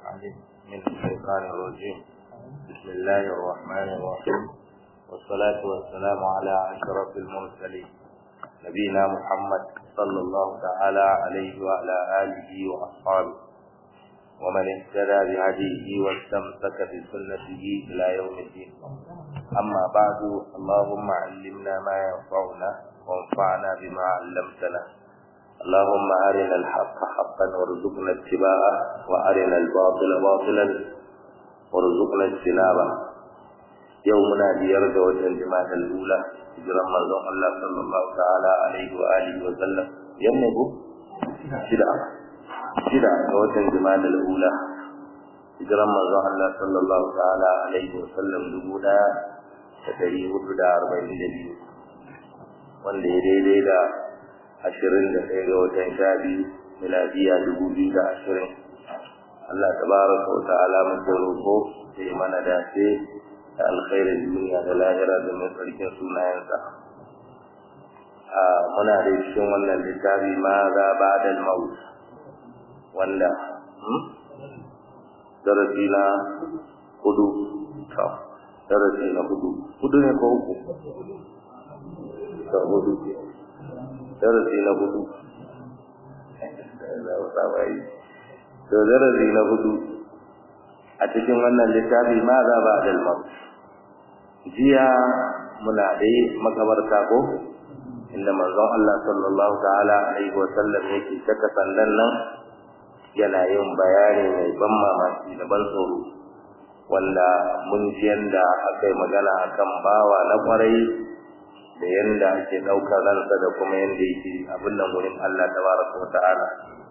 العليم من الشيطان الرجيم بسم الله الرحمن الرحيم والصلاة والسلام على أشرف المرسلين نبينا محمد صلى الله تعالى عليه وعلى آله وأصحابه ومن اهتدى بهديه واستمسك بسنته إلى يوم الدين أما بعد اللهم علمنا ما ينفعنا وانفعنا بما علمتنا اللهم أرنا الحق حقا وارزقنا اتباعه وأرنا الباطل باطلا وارزقنا اجتنابه يومنا بيرجى وجه الأولى hijiran manzon Allah sallallahu ta'ala alaihi wa alihi wa sallam yanne ko shida shida ga watan jima'a ula hijiran manzon Allah sallallahu ta'ala alaihi wa sallam dubu da dari hudu da arba'in da biyu wanda ya daidai da ashirin da ɗaya ga watan sha biyu miladiya dubu biyu da ashirin Allah tabaraka wa ta'ala muke roƙo sai mana dace da alkhairin duniya da lahira da mai tsarkin sunayensa a muna da cikin wannan littafi ma za ba da maut wanda darasi na hudu to darasi na hudu hudu ne ko uku to hudu darasi na hudu to darasi na hudu a cikin wannan littafi ma za ba da maut jiya muna dai makabarta ko inda manzon Allah sallallahu ta'ala alaihi wa sallam yake saka sandan nan yana yin bayani mai ban mamaki da ban tsoro wanda mun ji yanda akai magana akan bawa na kwarai da yanda ake ɗaukar ransa da kuma yanda yake abin nan wurin Allah tabaraka wa ta'ala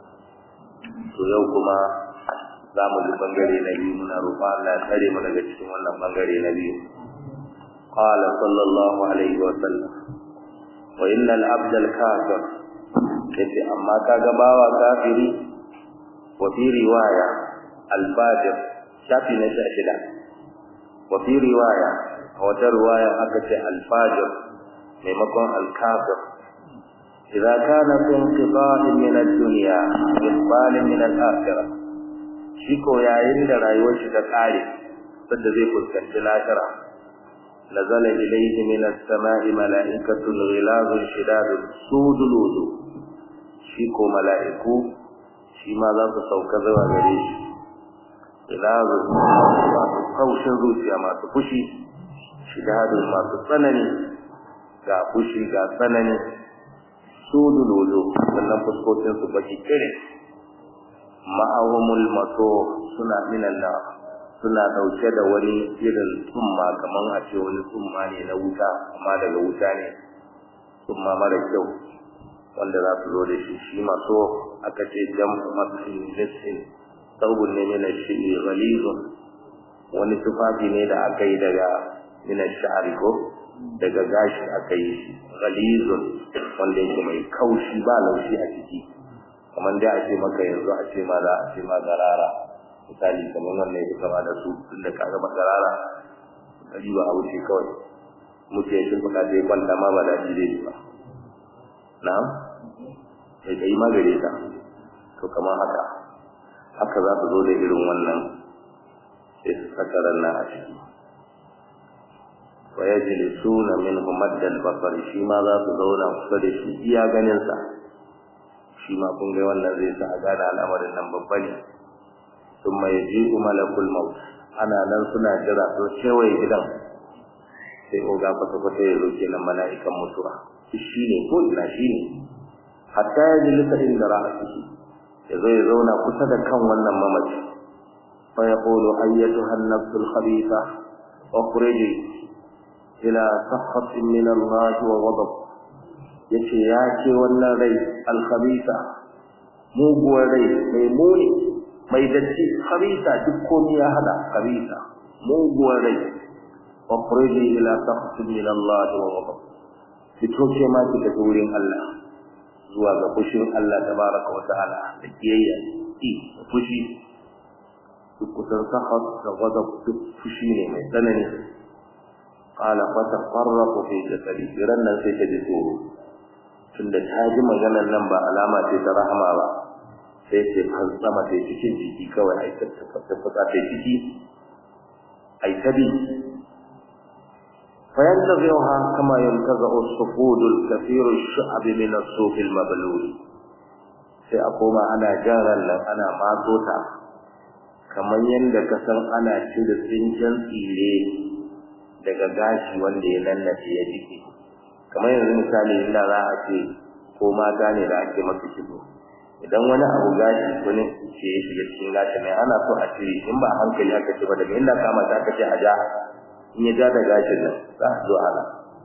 to yau kuma za mu ji bangare na biyu muna roƙon Allah ya tsare mu daga cikin wannan bangare na biyu قال صلى الله عليه وسلم وإن العبد الكافر yace amma kaga bawa kafiri wa fi riwaya al-fajir shafi na shida wa fi riwaya wata riwaya aka ce al-fajir maimakon al-kafir idza kana fi inqita'in min ad-dunya iqbalin min al-akhirah shi ko yayin da rayuwar shi ta kare sadda zai fuskanci lahira نزل إليه من السماء ملائكة غلاظ شداد سود الوضوء شيكو ملائكو شيما ذا تسوك ذوى غريش غلاظ ما تقوش الروسيا ما تفشي شداد ما تطنني ga fushi ga tsanani sudu lolo sannan fuskokin su baki kire ma'awamul mato suna minan na suna dauke da wani irin tsumma kaman a ce wani tsumma ne na wuta amma daga wuta ne tsumma mara kyau wanda za su zo da shi shi maso aka ce jam'u masin nisin saubun ne mina shi'i ghalizun wani tufafi ne da aka yi daga mina sha'ari ko daga gashi aka yi shi ghalizun wanda yake mai kaushi ba laushi a ciki kamar dai a ce maka yanzu a ce ma za a ce ma garara misali kamar wannan ya kama da su tunda ka ga magarara kari ba a wuce kawai mutu ya shirka da ya kwanta ma ba daɗi zai yi ba na'am sai ka yi magare ta to kamar haka haka za su zo da irin wannan sai su saka ranna a ciki wa yajlisuna minhu maddal basar shi ma za su zauna kusa da shi iya ganin sa shi ma kun ga wannan zai sa a gane al'amarin nan babba ne ثم يجيء ملك الموت ana nan suna jira to kewaye gidan sai oga kwata kwata ya zo kenan mala'ikan mutuwa shi ne ko ina shi ne hatta ya ji lissa inda ra'asihi ya zo ya zauna kusa da kan wannan mamaci fa yaqulu ayyatuha an-nafsul khabitha ukhriji ila sakhatin min Allah wa ghadab yace ya ce wannan rai al-khabitha muguwar rai mai muni mai datti khabisa duk komai ya hada khabisa muguwar rai wa quridi ila taqsim min Allah wa ghadab fito ce ma kika wurin Allah zuwa ga fushin Allah tabaraka wa ta'ala da kiyayya ki fushi duk kusan sahat da ghadab duk fushi ne mai tsanani qala fa taqarrafu fi jasadi ran nan sai ta ji tsoro tunda ta ji maganar nan ba alama ce ta rahama ba sai ce har sama sai cikin jiki kawai ai ta da fita ta ciki ai tabi fayantazi'uha kama yantazi'u as-sufud al-kathir ash-sha'b min as-suf al-mablul sai a koma ana jaran nan ana matso ta kamar yadda ka san ana cire tsinken tsire daga gashi wanda ya lallace ya jike kamar yanzu misali inda za a ce ko mata ne da ake masa kibo idan wani abu gashi wani ce ya shiga cikin gashi mai ana so a ce in ba hankali aka ce ba daga inda kama ta aka ce a ja in ya ja da gashin nan za a zo ana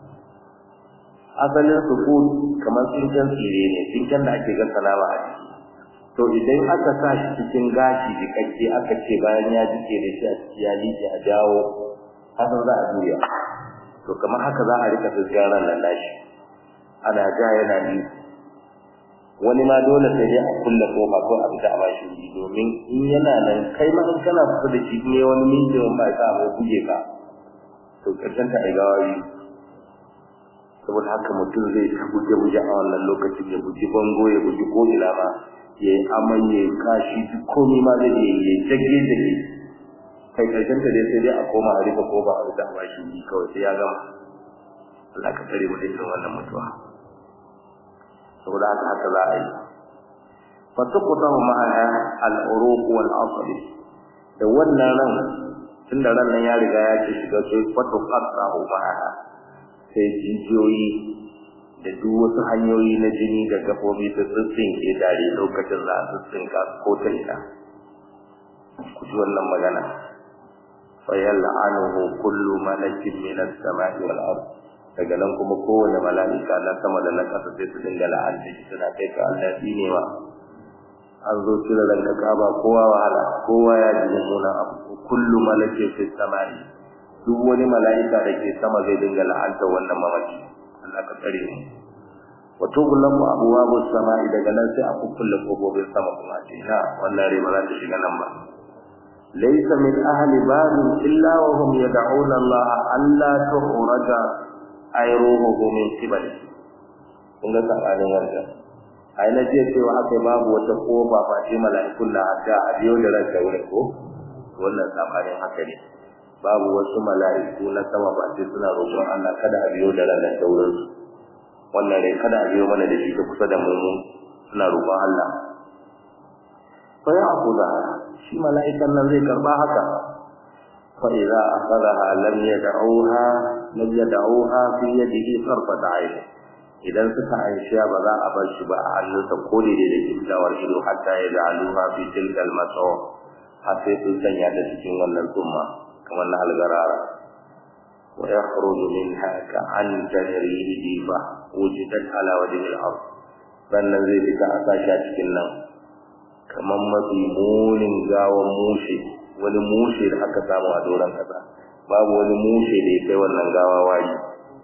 asalin sufu kamar tsinken tsire ne tsinken da ake gasa nama a ciki to idan aka sa shi cikin gashi jikakke aka ce bayan ya jike da shi a ciki ya liƙe a jawo haka za a juya to kamar haka za a rika fusgaran nan nashi ana ja yana bi wani ma dole sai dai a kulle kofa ko a fita a bashi wuri domin in yana nan kai ma in kana kusa da shi ne wani minti in ba ka mai buge ka to karshen ta ai gawayi saboda haka mutum zai ta guje guje a wannan lokacin ya guji bango ya guji ko ina ma ya yi amai ya kashi duk komai ma zai yi ya jage jage kai karshen ta dai sai dai a koma a rika ko ba a rika ba shi kawai sai ya gama Allah ka tsare mu da irin wannan mutuwa saboda haka haka za a yi fa tuqtahu ma'aha al-uruq wal asl da wannan ran tunda ran nan ya riga ya ce shiga sai fa tuqtahu ma'aha sai jijiyoyi da duk wasu hanyoyi na jini da gabobi su tsinke dare lokacin za su tsinka ko ta ina ku ji wannan magana fayal'anuhu kullu malakin min as-sama'i wal ard daga nan kuma kowane mala'ika na sama da na ƙasa sai su dinga la'anta shi suna kai ka Allah ne wa an zo cire ranka kaba kowa wahala kowa ya ji mummunan abu kullu malakin fi sama'i duk wani mala'ika da ke sama zai dinga la'anta wannan mamaki Allah ka tsare mu wa tughlaqu abwabu as-sama'i daga nan sai a kukkulle kofofin sama kuma ce na wannan rai ba za ta shiga nan ba ليس من أهل باب إلا وهم يدعون الله ألا تخرج أي روحه من قبله kun ga tsakanin wanda a na jiya cewa aka babu wata kofa ba ce mala'ikun na haka a biyo da ranka wurin ko wannan tsakanin haka ne babu wasu mala'iku na sama ba ce suna roƙon Allah kada a biyo da ranka wurin su wannan rai kada a biyo mana da shi ta kusa da mu suna roƙon Allah fa ya akuda shi mala'ikan nan zai karba haka fa idza akhadha lam yad'uha lam yad'uha fi yadihi sarfat ayn idan suka aisha ba za a bar shi ba a hannunsa ko da da kiftawar ido hatta ya ja'aluha fi tilkal masaw har sai sun sanya ta cikin wannan tsumma kamar na algarara wa yakhruju minha ka'an tajrihi diba wujidat ala wajhi al-ard sannan zai fita a sashi a cikin nan kamar mafi munin gawan mushe wani mushe da aka samu a doron kasa babu wani mushe da ya kai wannan gawa wayi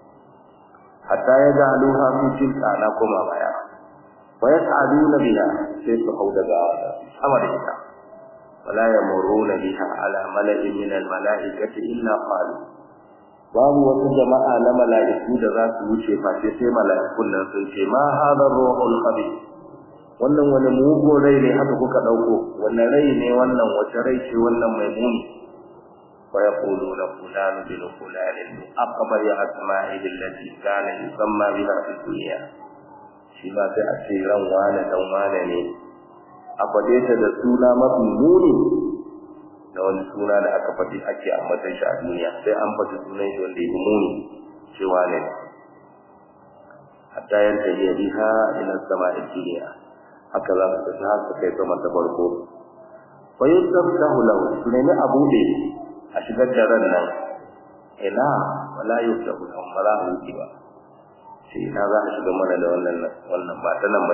hatta ya ga aluha fi tilka na koma baya wa yas'aluna biha sai su hau daga sama da ita wala yamuruna biha ala mala'in min al-mala'ikati illa qalu babu wasu jama'a na mala'iku da za su wuce face sai mala'ikun nan sun ce ma hadha ruhul khabith wannan wani mugu rai ne haka kuka dauko wannan rai ne wannan wace rai ce wannan mai muni wa yaquluna fulan bin fulan aqbar ya asma'ihi allati kana yusamma biha fi dunya shi ba sai a ce ran wane dan wane ne a faɗe ta da suna mafi muni da wani suna da aka faɗi ake ambatan shi a duniya sai an faɗi sunan shi wanda ya fi muni cewa ne hatta yanta iya biha ila sama'i dunya haka za su tafi har su kai sama ta farko wa yusabtahu lahu su nemi a buɗe a shigar da ran nan ina wala yusabtahu lahu ba za a wuce ba sai ina za a shiga mana da wannan wannan ba ta nan ba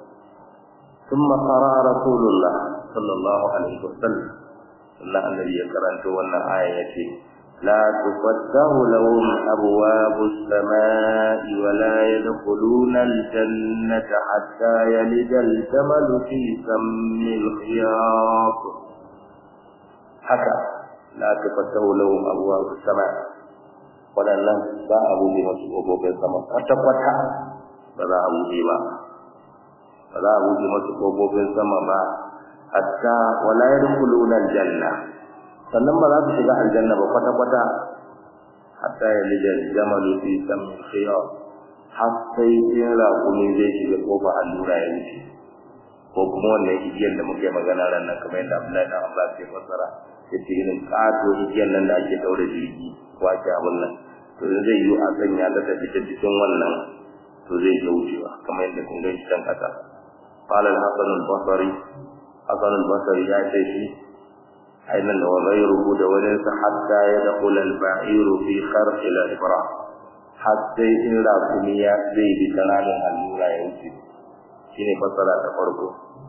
ثم قرأ رسول الله صلى الله عليه وسلم الله الذي يقرأت وانا آية لا تفتح لهم أبواب السماء ولا يدخلون الجنة حتى يلد الجمل في سم الخياط حكى لا تفتح لهم أبواب السماء waɗannan ba a buɗe masu ƙofofin sama kwata-kwata ba za a buɗe ba ba za a buɗe masu ƙofofin sama ba hatta wala yadkhuluna aljanna sannan ba za su shiga aljanna ba kwata kwata hatta yalija jamalu fi sammi khiyar har sai in raƙumi zai shiga kofa allura ya wuce ko kuma wannan igiyar da muke magana ran nan kamar yadda Abdullahi dan Abbas ya fassara yace irin kato igiyar nan da ake daure jirgi ko ake abun nan to zai yi a sanya ta tafi cikin wannan to zai ga wucewa kamar yadda kun gani can kasa qala al-hasan al-basri hasan al-basri ya ce shi ainan da ghayruhu da wani sa hatta yadkhul al-ba'iru fi kharq al-ibra hatta in rakumi ya zai bi kananan allura ya wuce shine fasara ta farko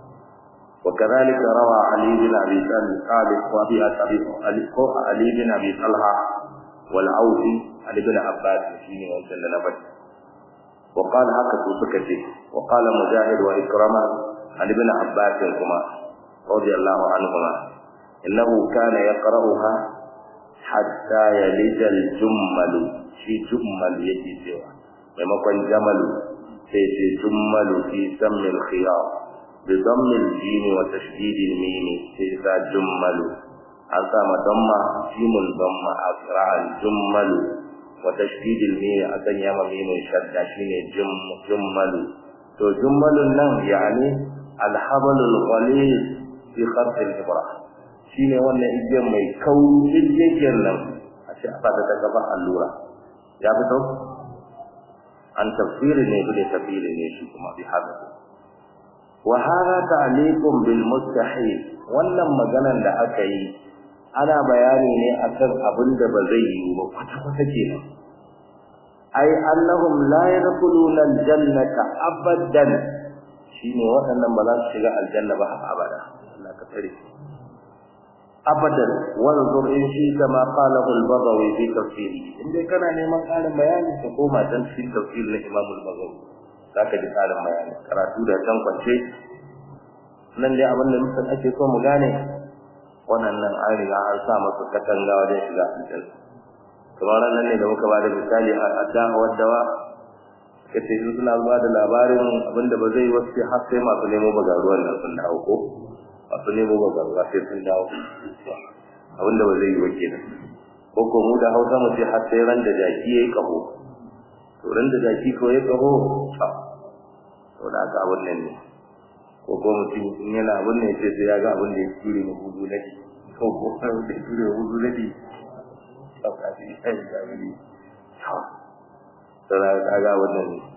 وكذلك روى علي بن ابي طالب وابي ابي علي بن ابي طلحه والعوفي علي بن عباس شيني وانت نبت وقال هكذا سكتي وقال مجاهد وإكرمة عن ابن عباس كما رضي الله عنهما إنه كان يقرأها حتى يلج الجمل في جمل يجي سوى ومكن جمل في جمل في سم الخيار بضم الجيم وتشديد الميم في جمل أسام ضم جيم ضم أقرأ الجمل وتشديد الميم أكن يما ميم شدة شيني جم جمل تو جمل نن يعني الحبل الغليظ في خرط الإبرة shine wannan igiyar mai kaurin igiyar nan a ce a fata ta gaba allura ya fito an tafsiri ne bude tafsiri ne shi kuma bi haka wa hada ta'liqun bil mustahil wannan maganan da aka yi ana bayani ne akan abin da ba zai yi ba kwata-kwata kenan ai annahum la yadkhuluna aljannata abadan shine waɗannan ba za su shiga aljanna ba har abada Allah ka tare abadan wanzur in shi kama qalahu al-bagawi fi tafsiri inda kana neman ƙarin bayani ka koma dan cikin tafsir na Imam al-Bagawi zaka ji ƙarin bayani karatu da can kwance nan dai abin da mutum ake so mu gane waɗannan an riga an sa masu katanga wajen shiga aljanna kamar nan ne da muka bada misali a da'awar dawa ka ce su suna ba da labarin abinda ba zai wasu har sai masu nemo bagaruwan nan sun dawo ko masu nemo bagaruwa sai sun dawo abinda ba zai yi wa kenan ko ko mu da hausa mu ce har sai ran da jaki ya yi kaho to ran da jaki ko ya kaho to da aka abin nan ne ko ko mutum in yana abin ne sai sai ya ga abin da ya ture mu hudu nadi ko ko da ya ture mu hudu nadi tsakafi kai da wuri ha sai ka ga wannan ne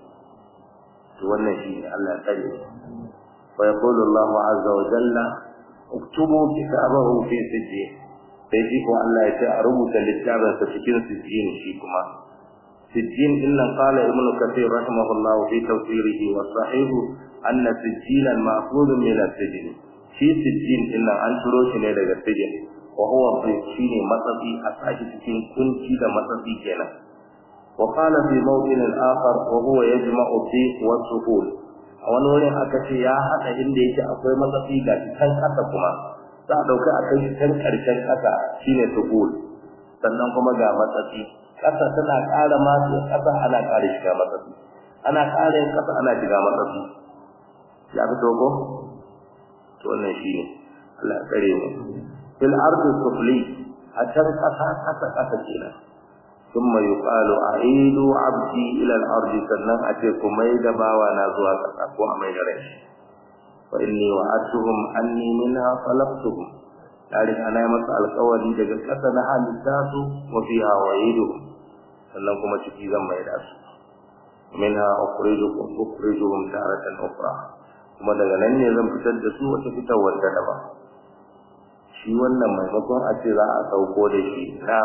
to wannan shi ne Allah ya tsare wa yaqulu Allahu azza wa jalla uktubu kitabahu fi sijjin sai shi ko Allah ya ce a rubuta littafin sa cikin sijjin shi kuma sijjin inna qala ibnu kathir rahimahullahu fi tafsirihi wa sahihu anna sijjilan ma'khudun min as-sijn shi sijjin inna an turo shi ne daga sijjin wa huwa shine matsatsi a sashi cikin kunci da matsatsi kenan wa qala fi mawdin al-akhar wa huwa yajma'u fi wa suhul a wani wurin aka ce ya hada inda yake akwai matsatsi ga can kasa kuma za a dauka a kai can karshen kasa shine suhul sannan kuma ga matsatsi kasa tana ƙara masu kasa ana ƙara shiga matsatsi ana ƙara yin kasa ana shiga matsatsi ya fito ko to wannan shine Allah ya tsare mu fil ardi sufli a can kasa kasa kasa kenan thumma yuqalu aidu abdi ila al ardi sannan a ce kuma da bawa na zuwa kasa ko a mai da rai fa inni wa'atuhum anni minha khalaqtuhum tare ana masa alƙawari daga kasa na halitta su wa fiha wa'iduhum sannan kuma ciki zan mai da su minha ukhrijukum ukhrijuhum taratan ukhra kuma daga nan ne zan fitar da su wata fitarwar da daban shi wannan maimakon a ce za a sauko da shi na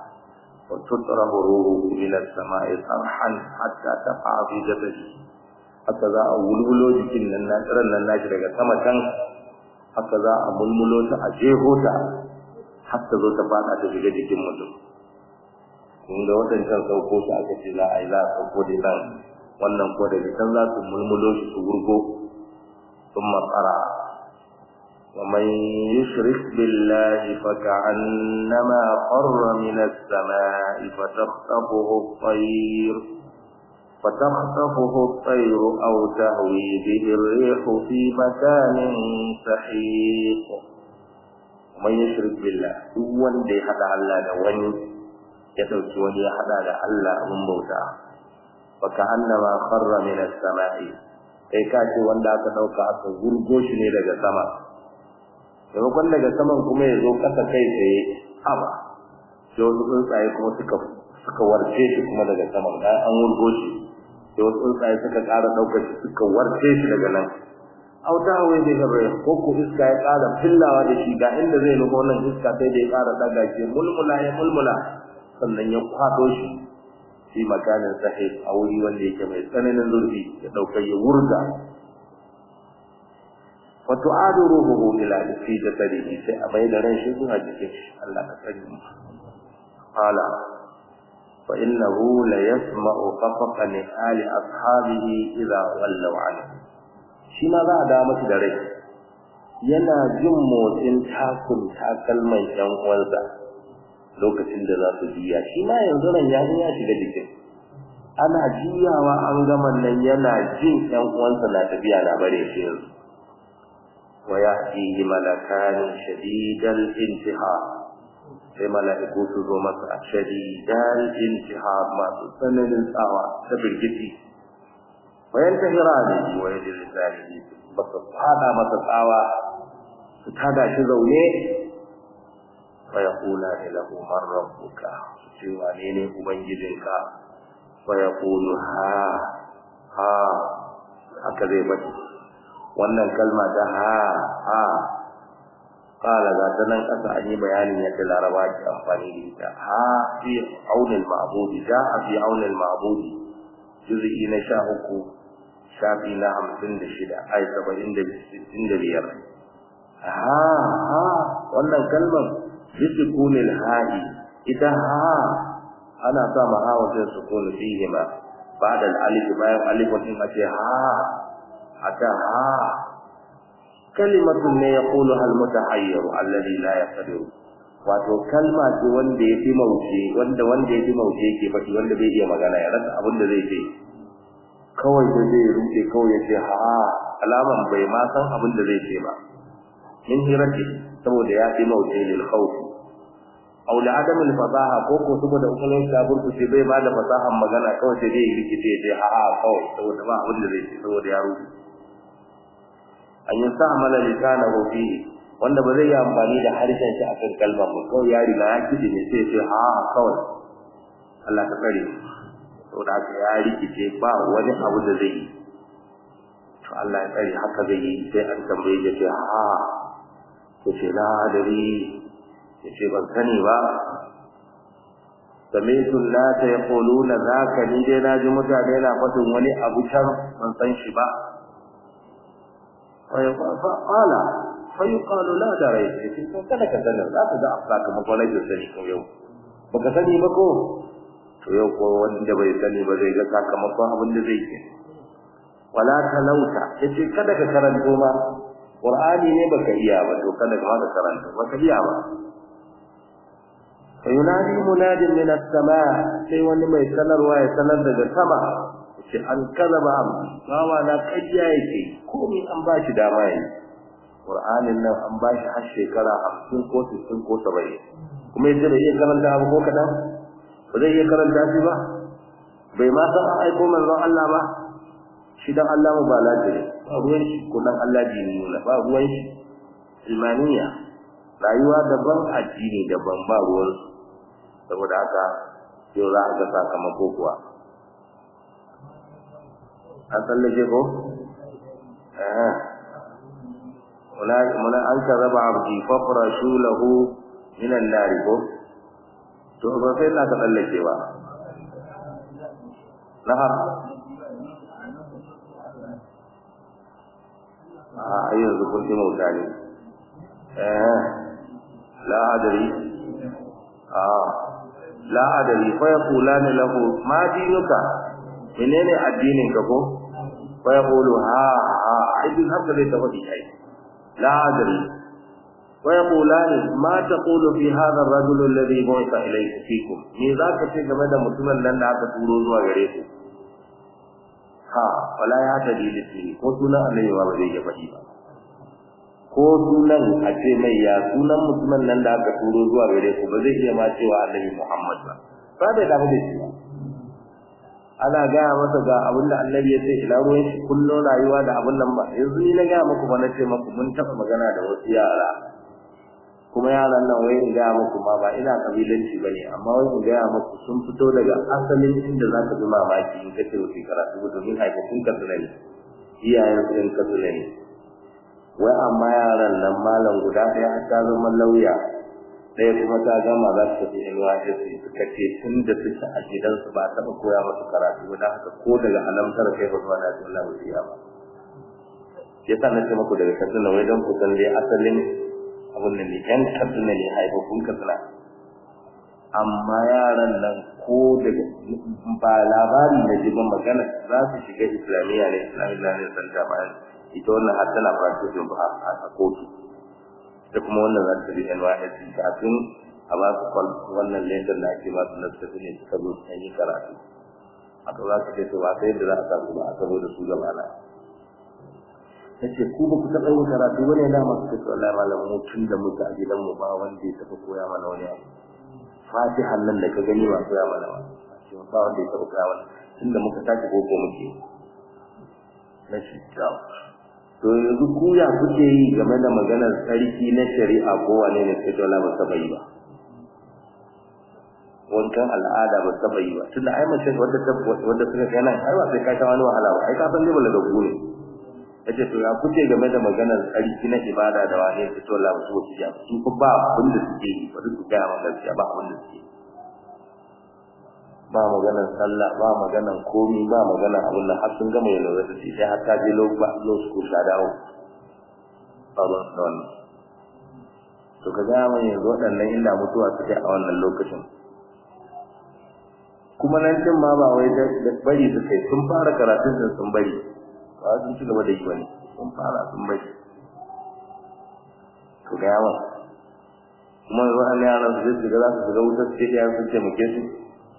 tutrahu ruhu ila samai sarhan hatta taqa fi jasadi haka za a wulwulo jikin nan na tsiran nan nashi daga sama can haka za a mulmulo ta a jeho ta har ta zo ta fada ta shiga jikin mutum kun ga wadancan sauko su aka ce za a yi za a sauko da nan wannan ko daga can za su mulmulo shi su wurgo ثم قرأ ومن يشرك بالله فكأنما خر من السماء فتخطفه الطير فتخطفه الطير أو تهوي به الريح في مكان سحيق ومن يشرك بالله دون دي حدا الله da wani ya dauki wani ya hada da Allah abun bauta fa ka'annama kharra min as-sama'i kai ka ce wanda aka dauka aka gurgo shi ne daga sama maimakon daga saman kuma ya zo kasa kai tsaye haba sai wasu tsuntsaye kuma suka suka warce shi kuma daga saman bayan an wurgo shi sai wasu tsuntsaye suka ƙara ɗaukar shi suka warce shi daga nan auta hawaye zai gaba ko ko iska ya ƙara fillawa da shi ga inda zai nufo nan iska sai da ya ƙara ɗaga shi mulmula ya mulmula sannan ya kwaɗo shi fi makanin sahih a wuri wanda yake mai tsananin zurfi ya ɗaukar ya wurga wato adu ruhuhu ila fi jasadihi sai a bai da ran shi zuwa jikin shi Allah ka sani mu qala fa innahu la yasma'u qafaqa ali ashabihi idha wallaw anhu shi ma za a dawo masa da rai yana jin motsin takun takalman yan uwansa lokacin da za su juya shi ma yanzu ran ya ya shiga jikin ana juyawa an gama nan yana jin yan uwansa na tafiya na bare shi yanzu wa ya'tihi malakan shadidal intihar sai mala'iku su zo masa shadidal intihar masu tsananin tsawa ta birgiti wayan tahirani wa yadil zalihi ba su fada masa tsawa su tada shi zaune wa yaqula lahu man rabbuka su ce wane ne ubangijinka wa yaqulu ha ha haka zai bari wannan kalma ta ha ha qala ga ta nan kasa an yi bayanin yadda laraba ke amfani da ita ha fi aunil ma'bud ja'a fi aunil ma'bud juz'i na sha uku shafi na hamsin da shida ai saba'in da sittin da biyar ha ha wannan kalmar bisukunil ha'i ita ha ana sa ma ha wajen sukun fihi ma ba'da al-alif bayan alif din ace ha ata ha kalimatun ne yaqulu al mutahayyir alladhi la yaqdiru wato kalma ce wanda yafi mauce wanda wanda yafi mauce yake faɗi wanda bai iya magana ya rasa abin da zai ce kawai da zai rufe kawai ya ce ha alaman bai ma san abin da zai ce ba min hirati saboda ya fi mauce lil khawf aw la adam al fasaha ko ko saboda ukulun ta burku ce bai ba da fasahan magana kawai sai dai rikice ya ce ha ha kawai saboda ba abin da zai ce saboda ya rufe an yi sa amala lisanahu fi wanda ba zai yi amfani da harshen shi akan kalmar ba kawai ya riga ya kiji ne sai ya ce ha kawai Allah ka tsare saboda haka ya rikice ba wani abu da zai yi to Allah ya tsare haka zai yi sai an tambaye ya ce ha ya ce la adari ya ce ban sani ba sami'tu nata yaquluna zaka ni dai na ji mutane na faɗin wani abu can ban san shi ba fa qala fa yuqalu la darai ce to kada ka sanar za ka ga afsaka makwalai da sani ko yau baka sani ba ko to yau ko wanda bai sani ba zai ga sakamakon abin da zai yi wala talauta yace kada ka karanto ma qur'ani ne baka iya ba to kada ka ma karanto baka iya ba fayunadi munadin min as-samaa sai wani mai sanarwa ya sanar daga sama yace an kalaba am bawa na kayya yake komai an ba shi dama yi qur'anin nan an ba shi har shekara 50 ko 60 ko 70 kuma yace da iya karanta abu ko kadan ba zai iya karanta shi ba bai ma san an aiko manzon Allah ba shi dan Allah mu ba lafiya ba ruwan shi ko dan Allah dini ne ba ruwan shi imaniya rayuwa daban addini daban ba ruwan saboda haka yau za a ga sakamako kuwa an tsallake ko eh muna an karaba abdi fafrashu lahu minan nari ko to ba sai na ka tsallake ba nahar a yanzu kun ji mauta ne eh la adari a la adari fa yaqulani lahu ma dinuka menene addinin ka ko fa yaqulu ha ha idin haka dai ta wadi ai la adari wa yaqulani ma taqulu fi hadha ar-rajul alladhi bu'itha ilayka fikum me zaka ce game da mutumin nan da aka turo zuwa gare ku wala ya ta dilisi ko sunan annabi ba zai ya faɗi ba ko sunan a ce mai ya sunan mutumin nan da aka turo zuwa gare ku ba zai iya ma cewa annabi Muhammad ba ba da damu da shi ba ana gaya masa ga abin da annabi ya ce ila ruwan shi kullum rayuwa da abin nan ba yanzu ni na gaya muku ba na ce muku mun taɓa magana da wasu yara kuma yaran nan wai in gaya muku ma ba ina kabilanci ba ne amma wai in gaya muku sun fito daga asalin inda za ka bi mamaki in kace wasu karatu ba domin haifafun katsina ne iyayen su ɗin katsina ne wai amma yaran nan malam guda ɗaya har ta zama lauya ɗaya kuma ta gama za su tafi NYSC suka ce tun da suke a gidansu ba taɓa koya masu karatu ba don haka ko daga alamtar kai ba zuwa na cikin lafiya ba ya sa na ce muku daga katsina wai don kusan dai asalin abin da ne yan katsina ne haifafun katsina amma yaran nan ko daga ba labari na jibin magana za su shiga islamiyya ne islamiyya ne santa bayan ita wannan har tana practicing ba a kotu da kuma wannan za ta bi NYSC kafin a ba su kwal wannan letter da ake ba su na tafi ne suka zo su yi karatu aka za su ce to ba sai yadda za a samu ba aka zo da su gaba na ta ce ku ba ku taɓa yin karatu wani ya dama su ce wallahi malam mu tun da muke a gidanmu ba wanda ya taɓa koya mana wani abu fatihan nan da ka gani ba koya mana ba ba wanda ya taɓa koya mana tun da muka tashi boko muke na shi to yanzu ku ya kuke yi game da maganar sarki na shari'a ko wane ne sai dole ba saba yi ba wankan al'ada ba saba yi ba tunda ai mace wanda ta wanda suka kai nan ai ba sai ka ta wani wahala ba ai ka san dai bala da ku ne yace to ya kuke game da maganar sarki na ibada da wane sai dole ba su wuce ya su ko ba abin da suke yi ba duk ga magana gaskiya ba abin da suke ba maganar sallah ba maganar komi ba maganar abin da har sun gama university sai har ta je law school ta dawo ba ba da wannan to ka ga mun yanzu waɗannan inda mutuwa suke a wannan lokacin kuma nan din ma ba wai da bari su kai sun fara karatun din sun bari ba sun ci gaba da yi wani sun fara sun bari to ga yawa kuma wannan yaran su zai shiga za su shiga wutar sai ya sun taimake su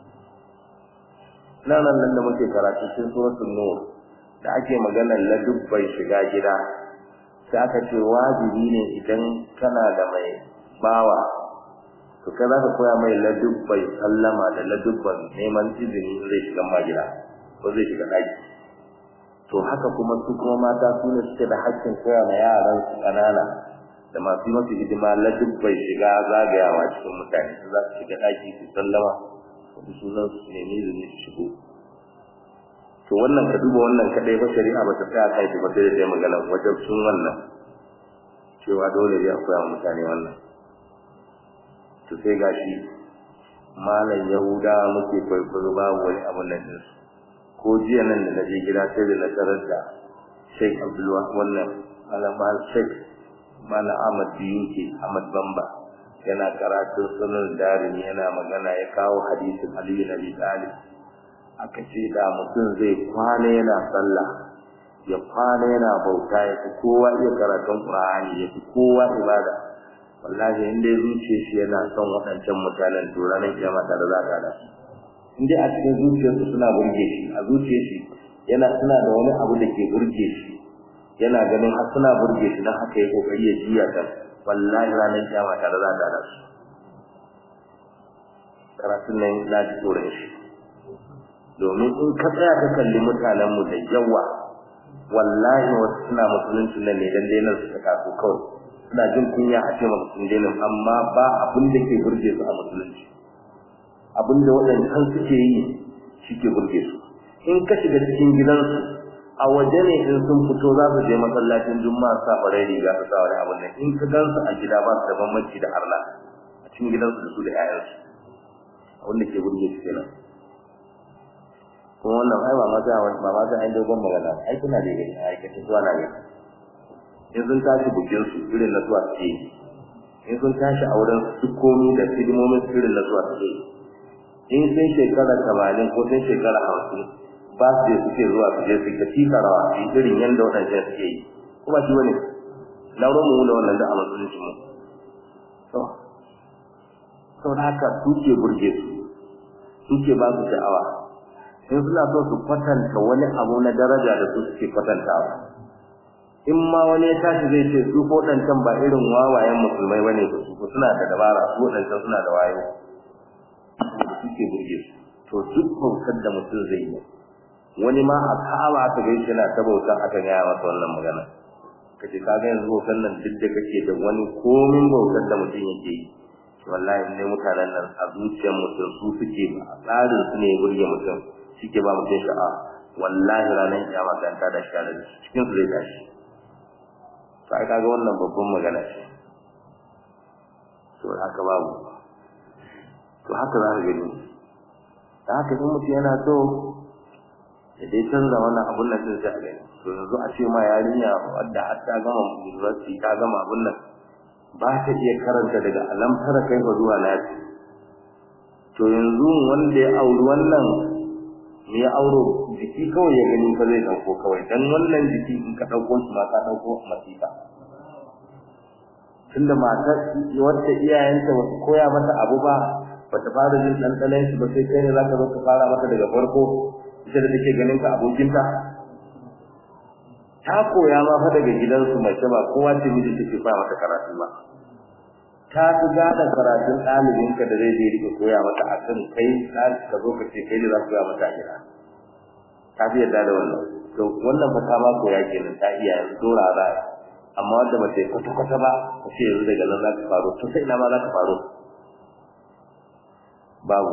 nan nan da muke karatu cikin suratul nur da ake maganar ladubbai shiga gida sai aka ce wajibi ne idan kana da mai bawa to kai za ka koya mai ladubbai sallama da ladubban neman izini zai shiga ma gida ko zai shiga ɗaki to haka kuma su kuma mata su ne suke da haƙƙin koya ma yaran su ƙanana da masu masu hidima ladubbai shiga zagayawa cikin mutane su za su shiga ɗaki su sallama wani sunan su nemi izini su shigo to wannan ka duba wannan kadai ba shari'a ba ta tsaya kai ba sai da magana wajen sun wannan cewa dole ne a koya mutane wannan to sai gashi malam yahuda muke kwaikwayo babu wani abu nan din ko jiya nan da naje gida sai da na tarar da Sheikh Abdullah wannan malama Sheikh Malam Ahmad Biyuke Ahmad Bamba yana karatu sunan darimi yana magana ya kawo hadisin Ali bin Abi Talib aka ce da mutum zai kwana yana sallah ya kwana yana bauta ya fi kowa iya karatun Qur'ani ya fi kowa ibada wallahi in dai zuciyar shi yana son waɗancan mutanen to ranar kiyama da za ka da in dai a cikin zuciyarsu suna burge shi a zuciyar shi yana suna da wani abu da ke burge shi yana ganin har suna burge shi don haka ya kokari ya jiya ta wallahi ranar kiyama ta da za ka da su karatun nan na ji tsoron shi domin in ka tsaya ka kalli mutanenmu da yawa wallahi wasu suna musulunci nan ne dan dai su ta kaso kawai suna jin kunya a ce mutum dainin amma ba abin da ke burge su a musulunci abin da waɗancan suke yi shi ke burge su in ka shiga cikin gidansu a waje ne in sun fito za su je masallacin juma'a sa farai riga su sa wani abin nan in ka gansu a gida ba su da bambanci da harla a cikin gidansu da su da 'ya'yansu abin da ke burge su kenan kuma wannan ai ba ma sai ba ma sai an dogon magana ai kuna da gani ai kace zuwa na gani in sun tashi bukin su irin na zuwa suke in sun tashi auren su komi da hidimomin su irin na zuwa suke in sun shekara tamanin ko sun shekara hamsin ba su je suke zuwa su je su ka tika rawa su yi irin yadda waɗancan suke yi kuma shi wani lauran mu da wannan da a musulunci mu to sau da haka su ke burge su su ke ba su sha'awa in suna so su kwatanta wani abu na daraja da su suke kwatantawa in ma wani ya tashi zai ce su waɗancan ba irin wawayen musulmai bane su su suna da dabara su waɗancan suna da wayo suke burge su to duk bautar da mutum zai yi wani ma a ka'aba aka gaishe yana ta bauta aka gaya masa wannan magana kace ka ga yanzu bautar nan duk da kake da wani komin bautar da mutum yake yi wallahi ne mutanen nan a zuciyar mutum su suke ba a tsarin su ne burge mutum suke ba mutum sha'a wallahi ranar kiyama kan ta da shi cikin su zai tashi to ai kaga wannan babban magana ce to haka babu to haka za ka gani da haka in mutum yana so da dai canza wannan abun nan sai a gani to yanzu a ce ma yarinya wadda har ta gama university ta gama abun nan ba ta iya karanta daga alamtara kai ba zuwa nasi to yanzu wanda ya auri wannan me ya auro jiki kawai ya gani fa zai dauko kawai dan wannan jiki in ka dauko shi ma ka dauko masifa tunda mata wacce iyayenta ba su koya mata abu ba ba ta fara jin ɗanɗanon shi ba sai kai ne za ka zo ka fara mata daga farko ita da take ganin ka abokinta ta koya ma fa daga gidansu mace ba kowa ce miji take fara mata karatu ba ta fi gane karatun ɗalibinka da zai je rike koya mata a kan kai ka zo ka ce kai ne za ku koya mata a gida ta fi yarda da wannan to wannan fa ta ma koya kenan ta iya yanzu dora za amma wanda ba ta yi kwata-kwata ba ta ce yanzu daga nan za ta faru to sai ina ma za ta faru babu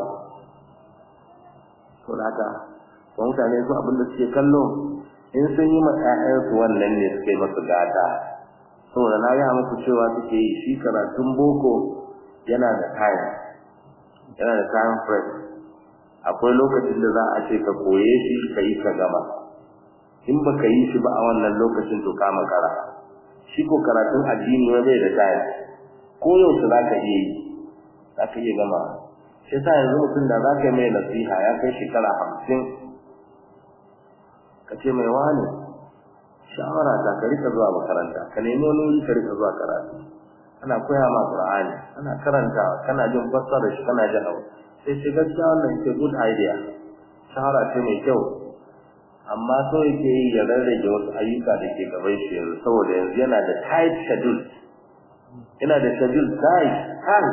to da haka to mutane su abin da suke kallo in sun yi ma ƴaƴansu wannan ne suke masu gata saboda na gaya muku cewa suke yi shi karatun boko yana da time yana da time frame akwai lokacin da za a ce ka koye shi ka yi ka gama in ba ka yi shi ba a wannan lokacin to ka makara shi ko karatun addini wani bai da time ko yaushe za ka iya yi za ka iya gama shi sa yanzu mutum da za ka mai nasiha ya kai shekara hamsin ka ce mai wani shawara ta ka rika zuwa makaranta ka nemi wani wuri ka rika zuwa karatu ana koya ma qur'ani ana karanta kana jin fassara shi kana jin abu sai shi gaskiya wannan ke good idea shawara ce mai kyau amma so yake yi ya rarrage wasu ayyuka da ke gaban shi yanzu saboda yanzu yana da tight schedule yana da schedule tight tight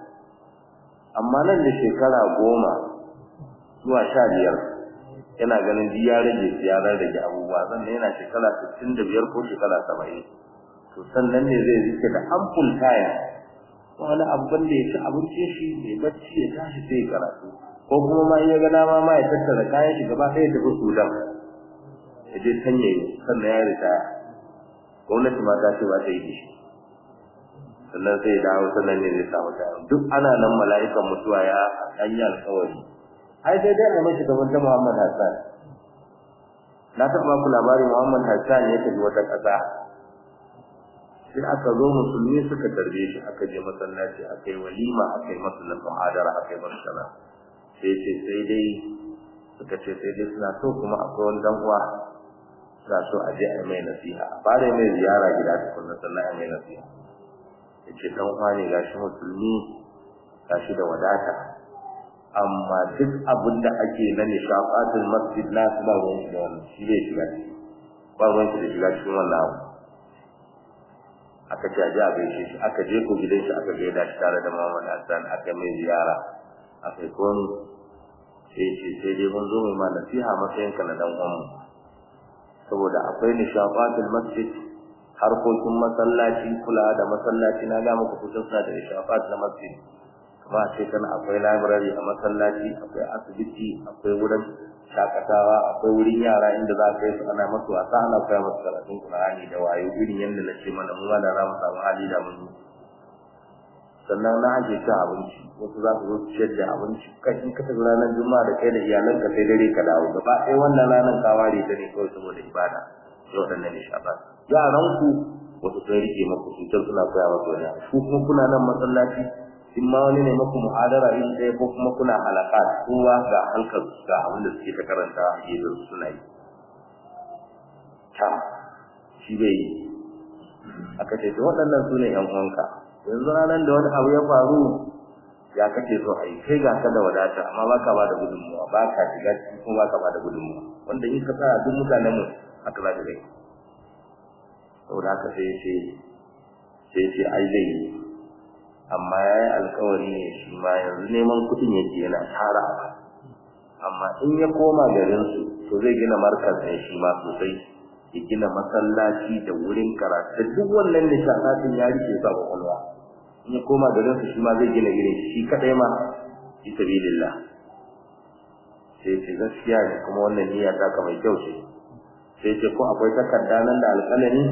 amma nan da shekara goma zuwa sha biyar yana ganin duk ya rage ya rage abubuwa sannan yana shekara sittin da biyar ko shekara saba'in to sannan ne zai rike da ample time wani abin da ya ci abincin shi mai bacci ya tashi sai ya karatu ko kuma ma ya ga dama ma ya tattara kayan shi gaba ɗaya tafi sudan ya je sanya sannan ya ritaya gwamnati ma ta ce ba ta yi da shi sannan sai ya dawo sannan ne zai samu tayo duk ana nan mala'ikan mutuwa ya an yi alkawari ai sai dai a mashi gaban ta Muhammad Hassan na taɓa ku labarin Muhammad Hassan ya tafi wata ƙasa sai aka zo musulmi suka tarbe shi aka je masallaci aka yi walima aka yi masa na muhadara aka yi masa sana sai ce sai dai suka ce sai dai suna so kuma akwai wani dan uwa suna so a je a yi mai nasiha a fara mai ziyara gida tukunna sannan a yi mai nasiha ya ce dan uwa ne gashi musulmi gashi da wadata amma duk abin da ake na nishafatul masjid na su ba ruwan da wannan shi bai shiga ciki ba ruwan da shiga cikin wannan abu aka ce a ji a gaishe shi aka je ko gidan shi aka gaida shi tare da Muhammad Hassan aka mai ziyara aka yi komi sai ce sai dai mun zo mai ma nasiha matsayin ka na dan uwan saboda akwai nishafatul masjid harkokin masallaci kula da masallaci na ga muku kusan suna da nishafat na masjid kuma sai kana akwai library a masallaci akwai asibiti akwai wurin shakatawa akwai wurin yara inda za ka yi su ana masu wasa ana koya masu karatun Qur'ani da wayo irin yadda na ce mana mu da za mu samu hali da mun sannan na ake cin abinci wasu za su zo su ciyar da abinci kai in ka tafi ranar juma'a da kai da iyalanka sai dare ka dawo gaba ɗaya wannan ranar ka ware ta ne kawai saboda ibada yau da nan shafa yaran ku wasu sun rike maku su can suna koya masu wani ku kuma kuna nan masallaci in ma wani ne maku muhadara in ɗaya ko kuma kuna halaka kowa ga halkar ga abin da suke ta karanta a gefen suna yi ta shi bai yi aka ce to waɗannan su ne ƴan uwanka yanzu ranar da wani abu ya faru ya kace so ai kai ga ka da wadata amma baka ba da gudunmuwa baka shiga kuma baka ba da gudunmuwa wanda in ka tsaya duk mutanen mu haka za ka gani saboda haka sai ya ce sai ce ai zai yi amma ya yi alkawari ne shi ma yanzu neman kuɗin yake yana tara amma in ya koma garinsu to zai gina markaz ne shi ma sosai ya gina masallaci da wurin karatu da duk wannan nishaɗatin ya rike sa kwakwalwa in ya koma garinsu shi ma zai gina irin shi kaɗai ma fi sabilillah sai ce gaskiya ne kuma wannan niyya ta ka mai kyau ce sai ce ko akwai takarda nan da alƙalami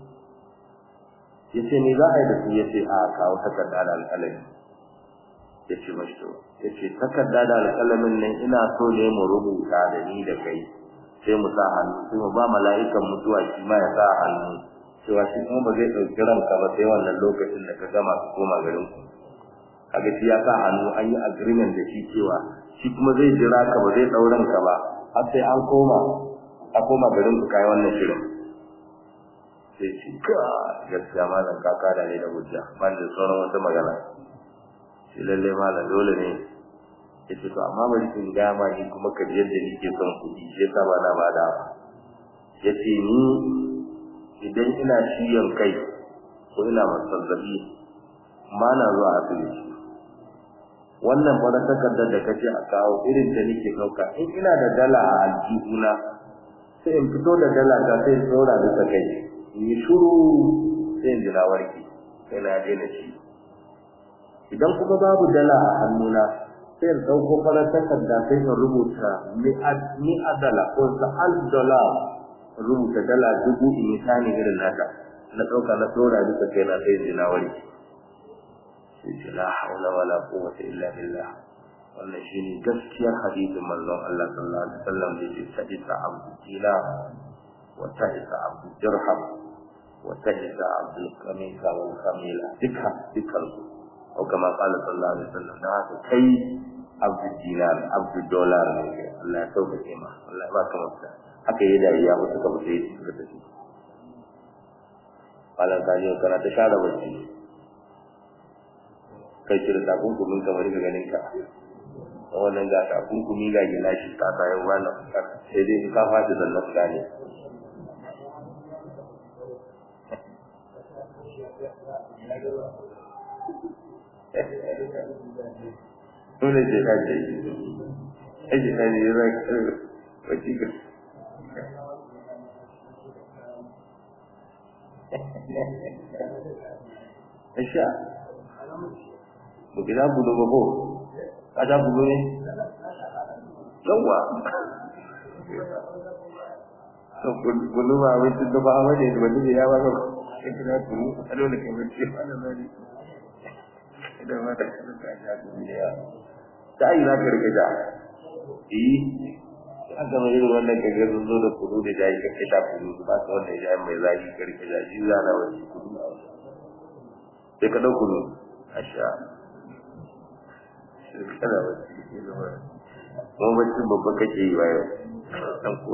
ya ce ni za a yi da su ya ce a kawo takarda da alƙalami ya ce mashi to ya ce takarda da alƙalamin nan ina so ne mu rubuta da ni da kai sai mu sa hannu sai mu ba mala'ikan mutuwa shi ma ya sa hannu cewa shi kuma ba zai ɗauki ranka ba sai wannan lokacin da ka gama ka koma garin ku kaga shi ya sa hannu an yi agreement da shi cewa shi kuma zai jira ka ba zai ɗau ranka ba har sai an koma a koma garin ku kai wannan shirin sai shi ka gaskiya malam ka kada ne da hujja ban da sauran wata magana shi lalle malam dole ne yace to amma bari in ga ma ni kuma ka yadda nake son kuɗi sai ka ba na bada yace ni idan ina shiyan kai ko ina masazzabi ma na zuwa asibiti wannan fara takardar da kace a kawo irin ta nake dauka in ina da dala a aljihuna sai in fito da dala ta sai in tsora bisa kai in yi shuru sai in ji na warke sai na daina ci idan kuma babu dala a hannuna sai in ɗauko farar takarda sai in rubuta mi'a dala ko sa'al dala rubuta dala dubu in yi tani irin nata na ɗauka na tsora bisa kai na sai in ji na warke sai ce la haula wala quwwata illa billah wannan shine gaskiyar hadisin manzon Allah sallallahu alaihi wasallam da yake sadisa abdu dila wa ta'isa abdu dirham wa ta'isa abdu kamisa wal kamila duka dukan su ko kama qala sallallahu alaihi wasallam da haka kai abdu dinar abdu dollar ne Allah ya sauke ma Allah ya baka mafita haka yayi da ya mutu ka mutu suka tafi Malam kaji kana ta share bacci kai cire takunkumin kamar ga ganin ka wannan ga takunkumi ga gilashi ka ta yau wannan sai dai ka fadi sannan ka gane dole ce ka ce aiki ta ne zai karbe wacce ka Asha, Bukina bulu ba ko? Ada bulu ne? Yawa. So bulu ba wai tun da ba a waje da wani ya ba ko. Kina bulu a dole ke wuce wannan bari. Idan ma ta kana ta ja bulu ya. Ta yi na karka ja. Eh. An ga mai wannan kaga sun zo da kudu da jayi kake ta kudu ba ta wannan jayi mai zaki karka ja shi zana wani kudu. Sai ka dauko ne. Asha. kada wacce ke zama kuma bacci babba kake yi bayan dan ko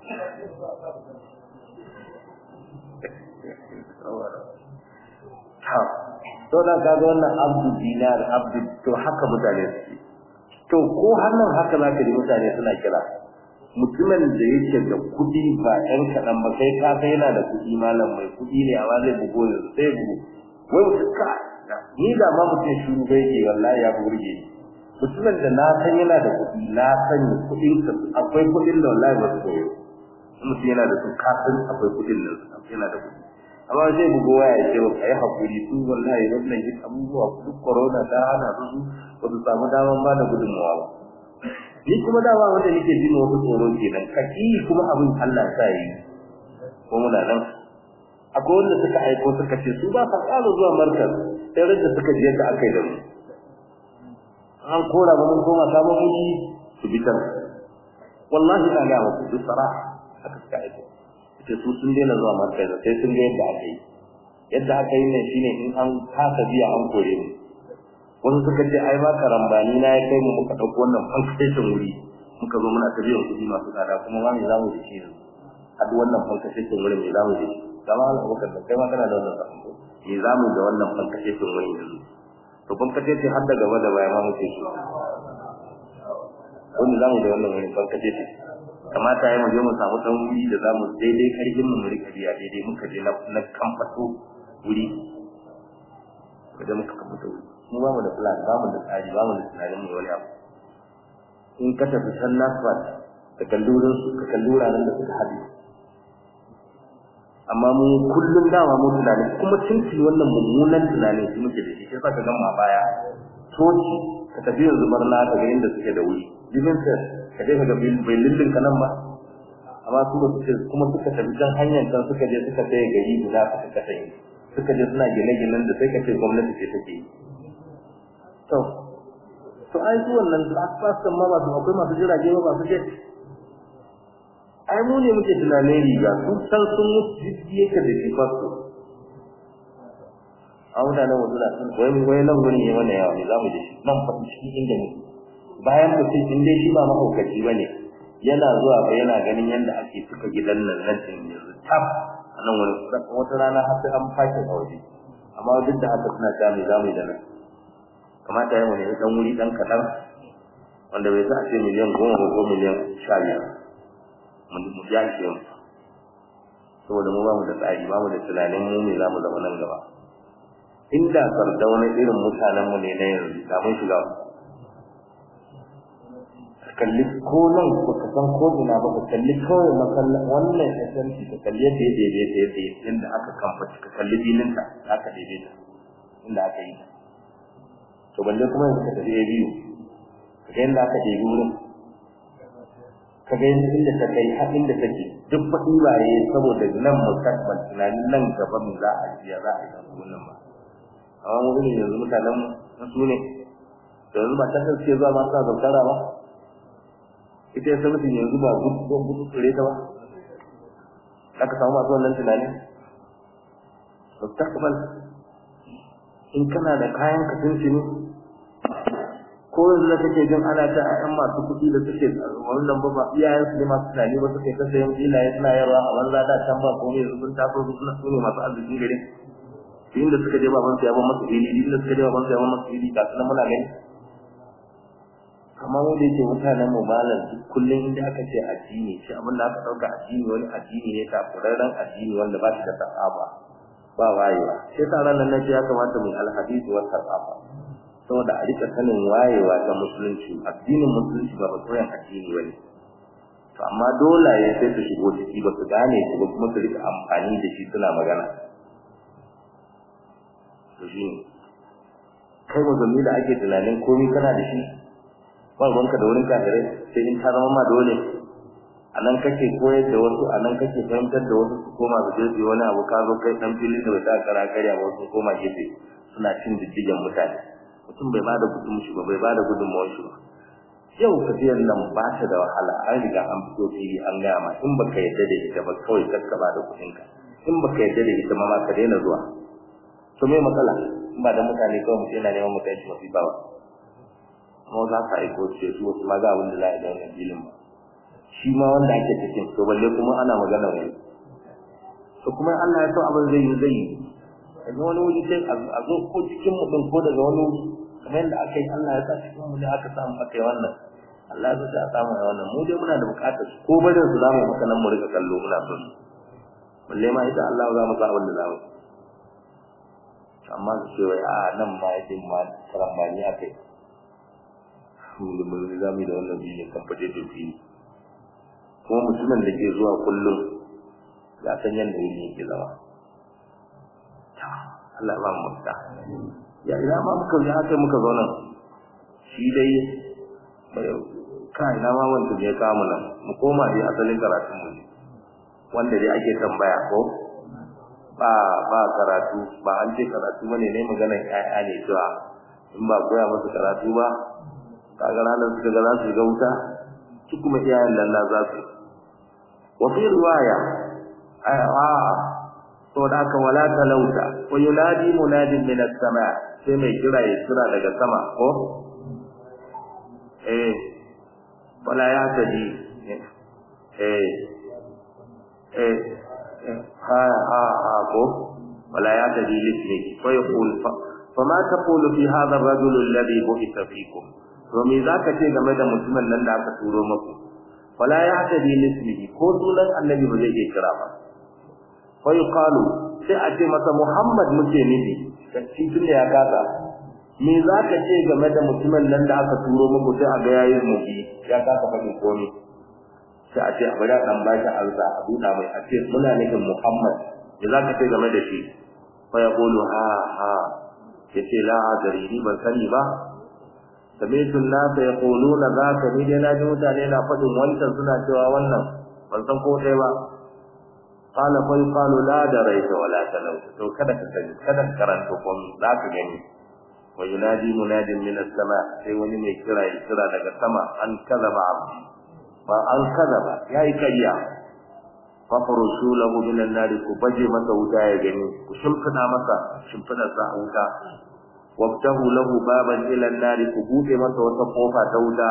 ha to da ka ga wannan abdu dinar abdu to haka mutane suke to ko hannun haka zaka ji mutane suna kira mutumin da yake da kuɗi ba ɗan kaɗan ba kai ka kai yana da kuɗi malam mai kuɗi ne amma zai bugo yanzu sai bugo wai mutum ka ni da ma mutum shuru bai ke wallahi ya burge ni mutumin da na san yana da kuɗi na sani kuɗin ka akwai kuɗin da wallahi ba su koyo mutum yana da su ka san akwai kuɗin da yana da kuɗi amma zai bugo waya ya ce ba kai hakuri su wallahi wannan duk abubuwa duk corona ta hana su su ba su samu daman ba da gudunmawa ba ni kuma dama wanda nake jin wasu tsoro kenan kaki kuma abin Allah sa yi ko muna nan akwai wanda suka aiko suka ce su ba sa ƙara zuwa markaz sai rage suka je yadda aka yi da mu an kora ba mun koma sabon miji su bi can wallahi ina ga muku duk saraha haka suka aiko ce su sun daina zuwa markaz sai sun ga yadda aka yi yadda aka yi ne shine in an kasa biya an kore mu wasu suka ce ai ba karambani na ya kai mu muka dauko wannan fankashin wuri muka zo muna ta biyan kuɗi masu tsada kuma ma me za mu da shi yanzu a duk wannan fankashin wuri me za mu da shi kama Allah bakar da kai ma kana da wannan sako me za mu da wannan fankashin wuri yanzu to ban kace ce har da gaba da baya ma muke shi wanda zamu da wannan wani ban kace ce kamata ya mu je mu samu dan wuri da zamu daidai karfin mu rika biya daidai muka je na kamfato wuri kaje muka kamfato wuri mu ba mu da plan ba mu da tsari ba mu da tunanin mu wani abu in ka tafi san nasfat ka kallurin su ka kallura nan da suka hadu amma mu kullum dama mu tunanin kuma tunci wannan mummunan tunanin su muke da shi sai ka gama baya toci ka tafi yanzu barna ka ga inda suke da wuri living test ka je ka ga bai lillin ka nan ba amma su ba suke kuma suka tafi can hanyar can suka je suka tsaye gari guda suka kasance suka je suna gine-ginen da sai ka ce gwamnati ce take yi to to ai su wannan asfas kan ma ba su akwai masu jirage ba masu jet ai mu ne muke tunanin riga sun san sun mutu jiki yake da shi fasto a mutanen wasu na sun wai wai nan gurin ne wannan yawa ne za mu da shi nan fa cikin inda ne bayan mutum in dai shi ba mahaukaci ba ne yana zuwa ba yana ganin yadda ake suka gidan nan nan din yanzu tab a nan wani wata rana har sai an fashe a waje amma duk da haka suna ta mai zamu da nan kamata ya mu ne dan wuri dan kaɗan wanda bai sa a ce miliyan goma ko miliyan sha biyar mu ja shi mu saboda mu ba mu da tsari ba mu da tunanin mu ne za mu zama nan gaba inda sardauna irin mutanen mu ne na yanzu da mun shiga kalli ko nan ba ka san ko ina ba ka kalli kawai masallan wannan SMC ka kalli yadda ya daidaita yadda inda aka kamfaci ka kalli bilinta aka daidaita inda aka yi ta to balle kuma yanzu ka tafi ya biyu ka ga yadda aka ɗebi wurin ka ga yadda inda ta kai har inda take duk faɗi waye saboda nan mustaqbal tunanin nan gaba mu za a jiya za a yi kan wannan ba amma mu ne yanzu mutanen mu su ne yanzu ba ta ce zuwa ma sa zautara ba ita ya sabbin yanzu ba gudu gudu tsire ta ba aka samu masu wannan tunanin mustaqbal in kana da kayan ka tuntuni ko yanzu da kake jin ana ta ƴan masu kuɗi da suke wannan ba ba iyayen su ne masu tunani ba suke ta sayan filaye suna yarwa a banza da can ba komai yanzu sun taso su suna su ne masu arzikin gari inda suka je baban su ya ban masu fili inda suka je baban su ya ban masu fili ga su nan muna gani amma mu da yake mutanen mu malam kullum inda aka ce addini shi abin da aka ɗauka addini wani addini ne takurarren addini wanda ba shi da sahaba ba wayewa sai sa ranar nan ya kamata mu alhadisi wa sahaba saboda a rika sanin wayewa ta musulunci addinin musulunci ba bakoyan addini bane to amma dolaye sai su shigo ciki ba su gane shi ba kuma su rika amfani da shi suna magana to shi kai musulmi da ake tunanin komai kana da shi ba ruwanka da wurin kafirai sai in ta zama ma dole a nan kake koyar da wasu a nan kake fahimtar da wasu su koma su je su wani abu ka zo kai dan filin da bai ta kara karya ba wasu koma gefe suna cin diddigen mutane mutum bai bada gudun shi ba bai bada gudunmawar shi ba yau tafiyar nan ba ta da wahala an riga an fito fili an gaya ma in baka yarda da ita ba kawai ka ba da kuɗinka in baka yarda da ita ma ka daina zuwa to me matsala in ba da mutane kawai mutum yana neman mutane shi mafi bawa kuma za ka aiko ce su wasu ma ga abin da za a yi da wannan filin ba shi ma wanda ake cikin to balle kuma ana magana wani to kuma Allah ya so abin zai yi zai yi daga wani wuri sai a zo ko cikin mutum ko daga wani wuri kamar yadda aka yi Allah ya sa cikin mu ne aka samu aka yi wannan Allah ya sa a samu a wannan mu dai muna da bukatar su ko barin su zamu maka nan mu rika kallo muna son su balle ma ita Allah za mu sa abin da za mu amma su ce wai a nan ma yake ma karambani akai mu da mu za mu da wannan biyu kan fade da biyu kuma mutumin da ke zuwa kullum ya san yadda yake yake zama Allah ba mu ta ya ina ma muka ya kai muka zo nan shi dai ka ina ma wanda ne ka mu nan mu koma dai asalin karatun mu wanda dai ake tambaya ko ba ba karatu ba an ce karatu bane ne maganar ƴaƴa ne cewa in ba koya musu karatu ba kaga ranar suka ga za su ga wuta su kuma iyayen nan na za su wa fi riwaya a saboda haka wala talauta wa yunadi munadin min as-sama sai mai kira ya kira daga sama ko eh wala ya tadi eh eh ha ha ha ko wala ya tadi lismi ko yaqul fama taqulu fi hadha ar-rajul alladhi bu'itha fikum to me zaka ce game da mutumin nan da aka turo muku fala yahtadi lismihi ko sunan annabi ba zai iya kira ba fa yuqalu sai a ce masa muhammad muke nufi shi tun da ya kasa me zaka ce game da mutumin nan da aka turo muku sai a ga yayin mubi ya kasa faɗi komai sai a ce a bari a dan bashi alza a buɗa mai a ce muna nufin muhammad me zaka ce game da shi fa yaqulu ha ha yace la adari ni ban sani ba sami'tu an-nasa yaquluna zaka ni dai naji mutane na fadin wancan suna cewa wannan ban san ko dai ba qala fa yuqalu la daraita wala talau to kada ka sani kada ka karanta ko zaka gani wa yunadi munadin min as-sama sai wani mai kira ya kira daga sama an kadaba abdi ba an kadaba yayi kariya fa farushu lahu min an-nar ku baje masa wuta ya gani ku shimfida masa shimfida sa wuta wabtahu lahu baban ila an-nar ku bude masa wata kofa ta wuta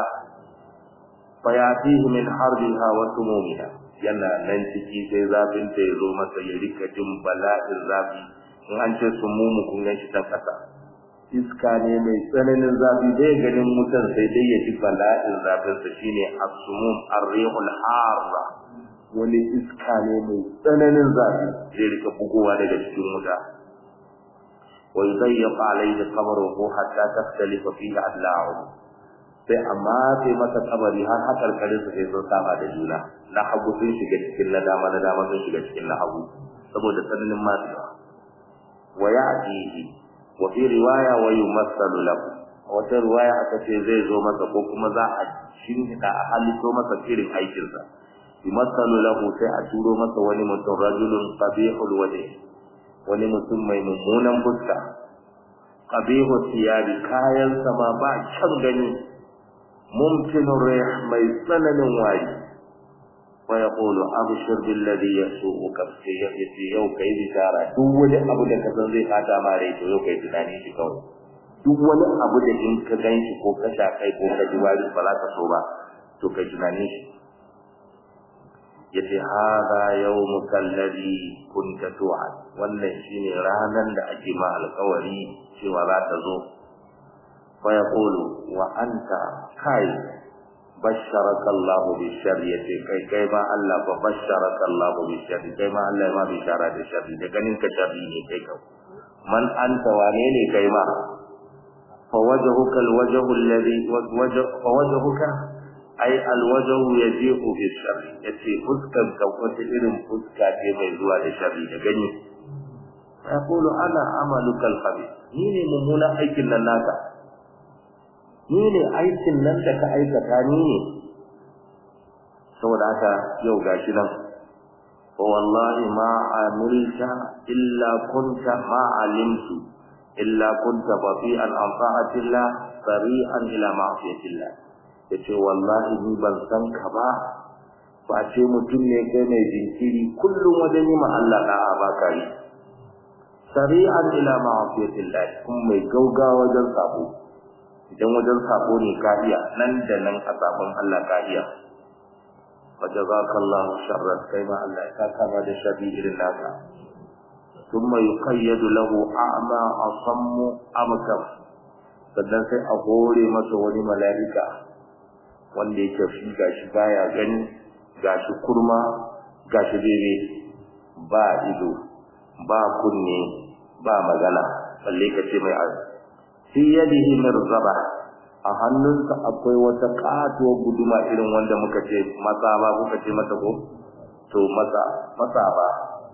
fayatihi min harbiha wa sumumiha yana nan ciki sai zafin ta yazo masa ya rika jin bala'in zafi in an ce sumumu kun gan shi ta kasa iska ne mai tsananin zafi dai ganin mutan sai dai ya ji bala'in zafin sa shine as-sumum ar-rihul harra wani iska ne mai tsananin zafi zai rika bugowa daga cikin wuta ويضيق عليه قبره حتى تختلف فيه أضلاعه sai amma sai masa kabari har hakar kare su sai sun saba da juna na hagu sun shiga cikin na dama na dama sun shiga cikin na hagu saboda tsananin matsuwa wa ya'tihi wa fi riwaya wa yumassalu lahu wata riwaya aka ce zai zo masa ko kuma za a shinhida a halitto masa irin aikinsa yumassalu lahu sai a turo masa wani mutum rajulun qabihul wajh wani mutum mai mummunan fuska qabihu siyabi kayan sama ba can gani mumkinur rih mai tsananin wayi wa yaqulu abshir billadhi yasuuka fi yati yau kai bishara duk wani abu da ka san zai fata ma rai to yau kai tunani shi kawai duk wani abu da in ka ganshi ko ka sha kai ko ka ji wari ba za ka so ba to kai tunani shi yace hada yawmuka alladhi kunta tu'ad wannan shine ranan da ake ma alƙawari cewa za ta zo fa yaqulu wa anta kai basharaka Allah bi sharri yace kai kai ma Allah ba basharaka Allah bi sharri kai ma Allah ma bi shara da sharri da ganin ka sharri ne kai ka man anta wane ne kai ma fa wajhuka alwajhu alladhi wajhu fa wajhuka ai alwajahu yaji'u bi sharri yace fuskan ka wata irin fuska ce mai zuwa da sharri da gani yaqulu ana amaluka alkhabith ni ne mummunan aikin nan naka ni ne aikin nan da ka aikata ni ne saboda haka yau gashi nan fa wallahi ma amilta illa kunta ma alimtu illa kunta bafi'an an ta'atillah sari'an ila ma'siyatillah yace wallahi ni ban san ka ba ba ce mutum ne kai mai jinkiri kullum wajen yi ma Allah da'a ba ka yi sari'an ila ma'asiyatillah kun mai gaugawa wajen sabo idan wajen sabo ne ka iya nan da nan a sabon Allah ka iya wa jazakallahu sharran kai ma Allah ya kama da shabi irin naka thumma yuqayyadu lahu a'ma asammu abkam sannan sai a hore masa wani mala'ika wanda yake shi gashi baya gani gashi kurma gashi bebe ba ido ba kunne ba magana balle kace mai az fi yadihi mirzaba a hannunsa akwai wata katuwar guduma irin wanda muka ce masa ba kuka ce mata ko to masa masa ba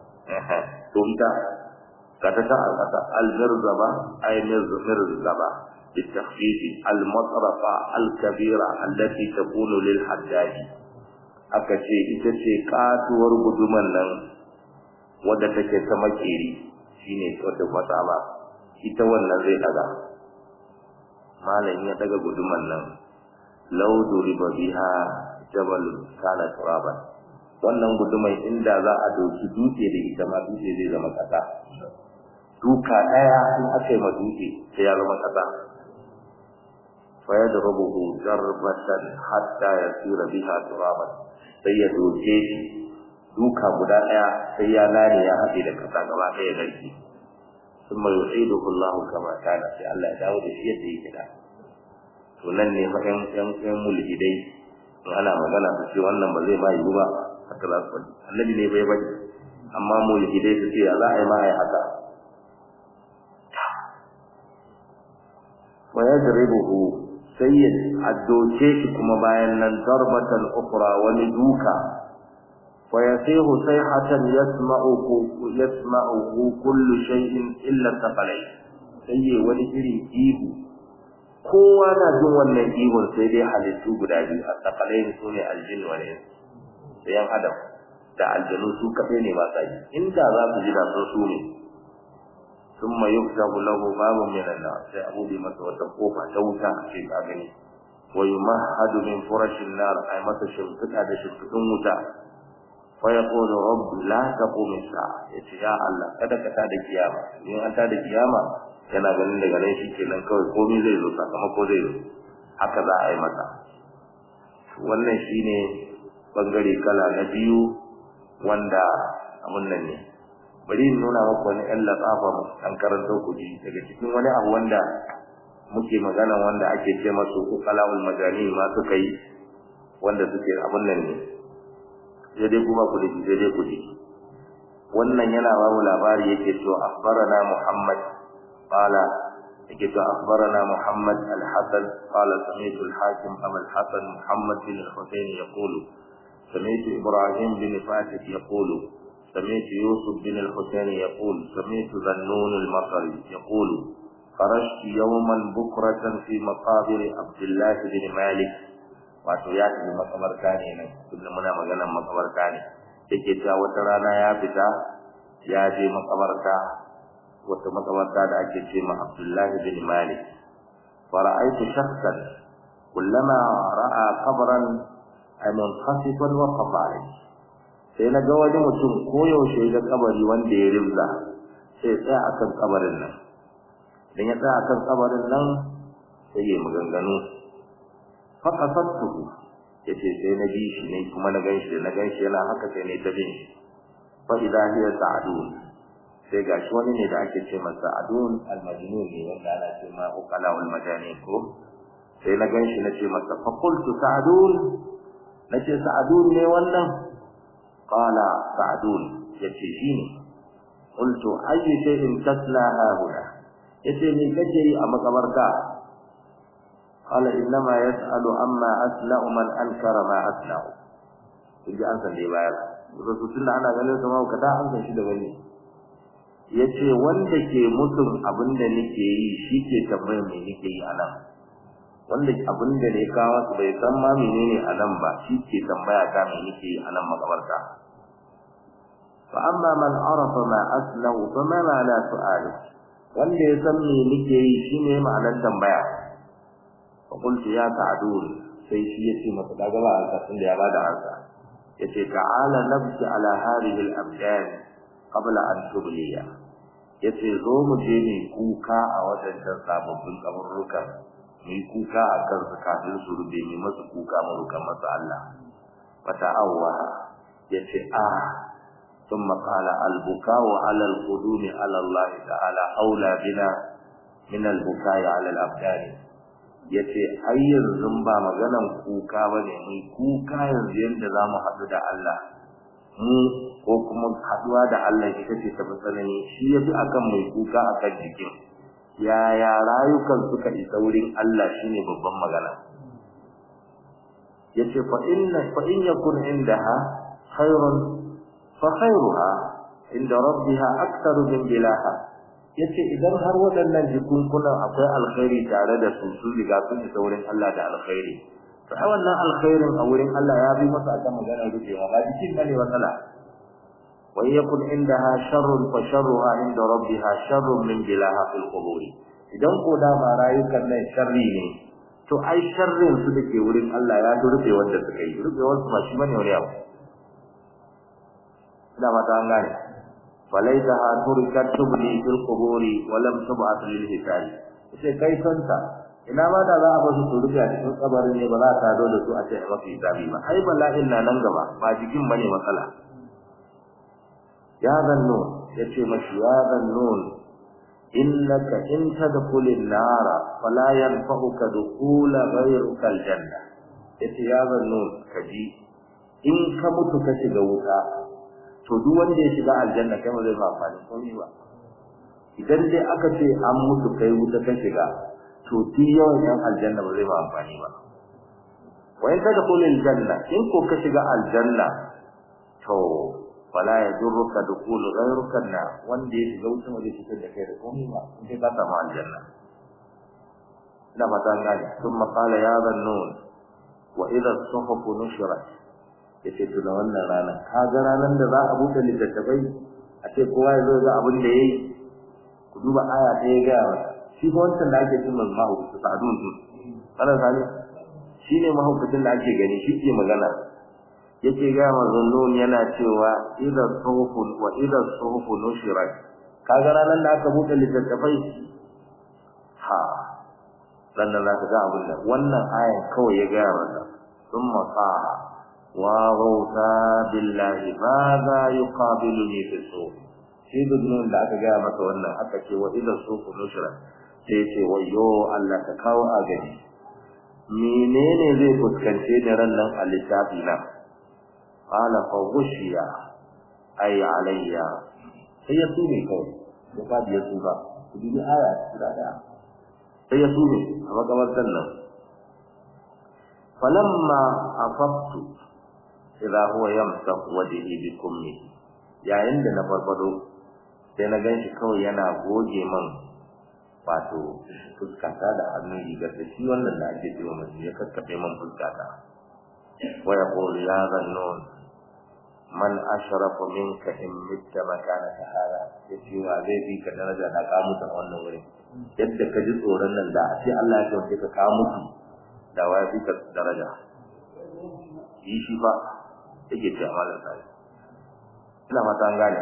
to ita kata ta al-masa al-mirzaba ay mirzaba بالتخفيف المطرفة الكبيرة التي تكون للحداد akace ita ce katuwar guduman nan wadda take ta makeri shine wata masaba ita wannan zai daga malam ya daga guduman nan law duriba biha jabal kana turaban wannan guduman inda za a doki dutse da ita ma dutse zai zama kasa duka daya in aka yi ma dutse sai ya zama kasa فيضربه ضربة حتى يصير بها ترابا sai ya doke shi duka guda daya sai ya lare ya haɗe da kasa gaba ɗaya garki ثم يعيده الله كما كان sai Allah ya dawo da shi yadda yake da to nan ne fa ɗan ɗan mulhidai in ana magana su ce wannan ba zai ma yiwu ba haka za su faɗi annabi ne bai bai amma mulhidai su ce ya za a yi ma a yi haka wa yadribuhu sai ya addoce shi kuma bayan nan darbatan ukhra wani duka fa yasihu sayhatan yasma'uhu yasma'uhu kullu shay'in illa thaqalay sai ya wani iri ihu kowa na jin wannan ihun sai dai halittu guda biyu a thaqalay su ne aljin wa ne sai yan adam da aljanu su kafe ne ba sai inda za su ji da su ne ثم يفتح له باب من النار sai abu bi masa wata kofa ta wuta ce ka gani wa yumahhad min furash an-nar ay masa shimfida da shimfidin wuta fa yaqulu rabb la taqum as-sa'a yace ya Allah kada ka tada kiyama in an tada kiyama yana ganin daga nan shikenan kawai komai zai zo sakamako zai zo haka za a yi masa wannan shine bangare kala na biyu wanda abun nan ne bari in nuna maku wani ƴan latsafa an karanto ku ji daga cikin wani abu wanda muke magana wanda ake ce masu uqalaul majani ma suka yi wanda suke abun nan ne sai dai kuma ku ji sai dai ku ji wannan yana ba mu labari yake cewa akhbarana muhammad qala yake cewa akhbarana muhammad al-hasan qala sami'tu al-hakim abu al-hasan muhammad bin al-husayn yaqulu sami'tu ibrahim bin fatih yaqulu سمعت يوسف بن الحسين يقول سمعت ذنون المطري يقول خرجت يوما بكرة في مقابر عبد الله بن مالك wato ya tafi makabarta ne nan kullum muna maganar makabarta ne yake cewa wata rana ya fita ya je makabarta wata makabarta da ake ce ma Abdullahi bin Malik fara'aitu shakhsan kullama ra'a qabran ay munqasifan wa qafarin sai na ga wani mutum koyaushe ga kabari wanda ya rimza sai tsaya akan kabarin nan idan ya tsaya akan kabarin nan sai ya maganganu fa qasattuhu yace sai na bi shi ne kuma na ganshi na ganshi yana haka sai ne ta bin shi fa idha hiya sa'dun sai gashi wani ne da ake ce masa sa'dun al-majnun ne wanda ana ce ma uqala wal majani ko sai na ganshi na ce masa fa qultu sa'dun nace sa'dun ne wannan qala sa'dun yace shine qultu ayyu shay'in tasla hahuna yace me kace yi a makabarta qala innama yas'alu amma asla'u man ankara ma asla'u kiji an san dai bayar wato tunda ana ganin sama ka da an san shi da gani yace wanda ke mutum abinda nake yi shi ke tambayar me nake yi anan wanda abinda ne kawo su bai san ma menene anan ba shi ke tambaya ta me nake yi anan makabarta fa amma man arafa ma aslahu fa ma ma'ana su'alu wanda ya san me nake yi shine ma'anar tambaya fa qultu ya ta'dun sai shi yace masa daga ba ansa tunda ya bada ansa yace ta'ala nabki ala hadhihi al-abdan qabla an tubliya yace zo mu je ne kuka a wadannan sababbin kaburrukan mu yi kuka a kan su kafin su rube mu masu kuka mu ruka masa Allah fata awwa yace a ثم قال البكاء على القدوم على الله تعالى أولى بنا من البكاء على الأبدان yace ai yanzu ba maganan kuka bane mu kuka yanzu yanda zamu haɗu da Allah mu ko kuma haɗuwa da Allah ita ce ta tsanani shi yafi akan mai kuka akan jikin yaya rayukan suka isa wurin Allah shine babban magana yace fa inna fa in yakun indaha khairun fa khairuha inda rabbiha aktharu min bilaha yace idan har waɗannan jikunkunan akwai alkhairi tare da su sun riga sun isa wurin Allah da alkhairi to ai wannan alkhairin a wurin Allah ya bi masa akan magana rufewa ba jikin bane matsala wa yakun indaha sharrun fa sharruha inda rabbiha sharrun min bilaha fil qubur idan ko da ma rayukan nan sharri ne to ai sharrin su dake wurin Allah ya rufe wanda suka yi rufewar su ba shi bane wani abu ina mata an gane falaitaha turikat tubli fil quburi wa lam tub'at lil hisab sai kai santa ina ma da za a basu su rufe a cikin kabarin ne ba za ta zo da su a ce a mafi hisabi ba ai bala'in na nan gaba ba jikin bane matsala ya zanno yace mashi ya zannon innaka in tadkhulin nara fala yanfa'uka dukhula ghayruka aljanna yace ya zannu kaji in ka mutu ka shiga wuta to duk wanda ya shiga aljanna kai ba zai ba amfani komai ba idan dai aka ce an mutu kai wuta ka shiga to ti yawan yan aljanna ba zai ba amfani ba wa in tadkhulil janna in ko ka shiga aljanna to fala yadurruka dukhul ghayruka na wanda ya shiga wuta ba zai fitar da kai da komai ba in kai ka samu aljanna ina fata gani thumma qala ya dhannun wa idha as-suhuf nushirat yace to da wannan rana ka ga ranan da za a buɗe littattafai a ce kowa ya zo ga abin da yayi ku duba aya ta ya ga shi ko wancan da ake cin mazmahu su sa'adun su kana sani shine mahaukacin da ake gani shi ke magana yake ga mazannun yana cewa idza suhufun wa idza suhufu nushirat kaga ranan da aka buɗe littattafai ha dan nan zaka ga abin nan wannan ayan kawai ya ga masa thumma qala wa ghawta billahi madha yuqabiluni fi suhuf shi dukkan da aka ga masa wannan aka ce wa idza suhufu nushirat sai ce wayo Allah ka kawo agaji menene zai fuskance da ran nan a littafi na qala fa ghushiya ay alayya sai ya tune kawai da ba ya tuba ku dubi aya guda daya sai ya tune a makabartan nan falamma afaqtu idha huwa yamsahu wajhi bi kummi yayin da na farfado sai na ganshi kawai yana goge man wato fuskata da hannun rigar da shi wannan da ake cewa mutum ya kakkafe man fuskata wa yaqulu ya zannun man ashrafu minka in mitta makanaka hada yace wa zai bi ka daraja da ka mutu a wannan wurin yadda ka ji tsoron nan da sai Allah ya kawo ka ka mutu da wa bi ka daraja yi shi ba yake ce amalan sai ina fata an gane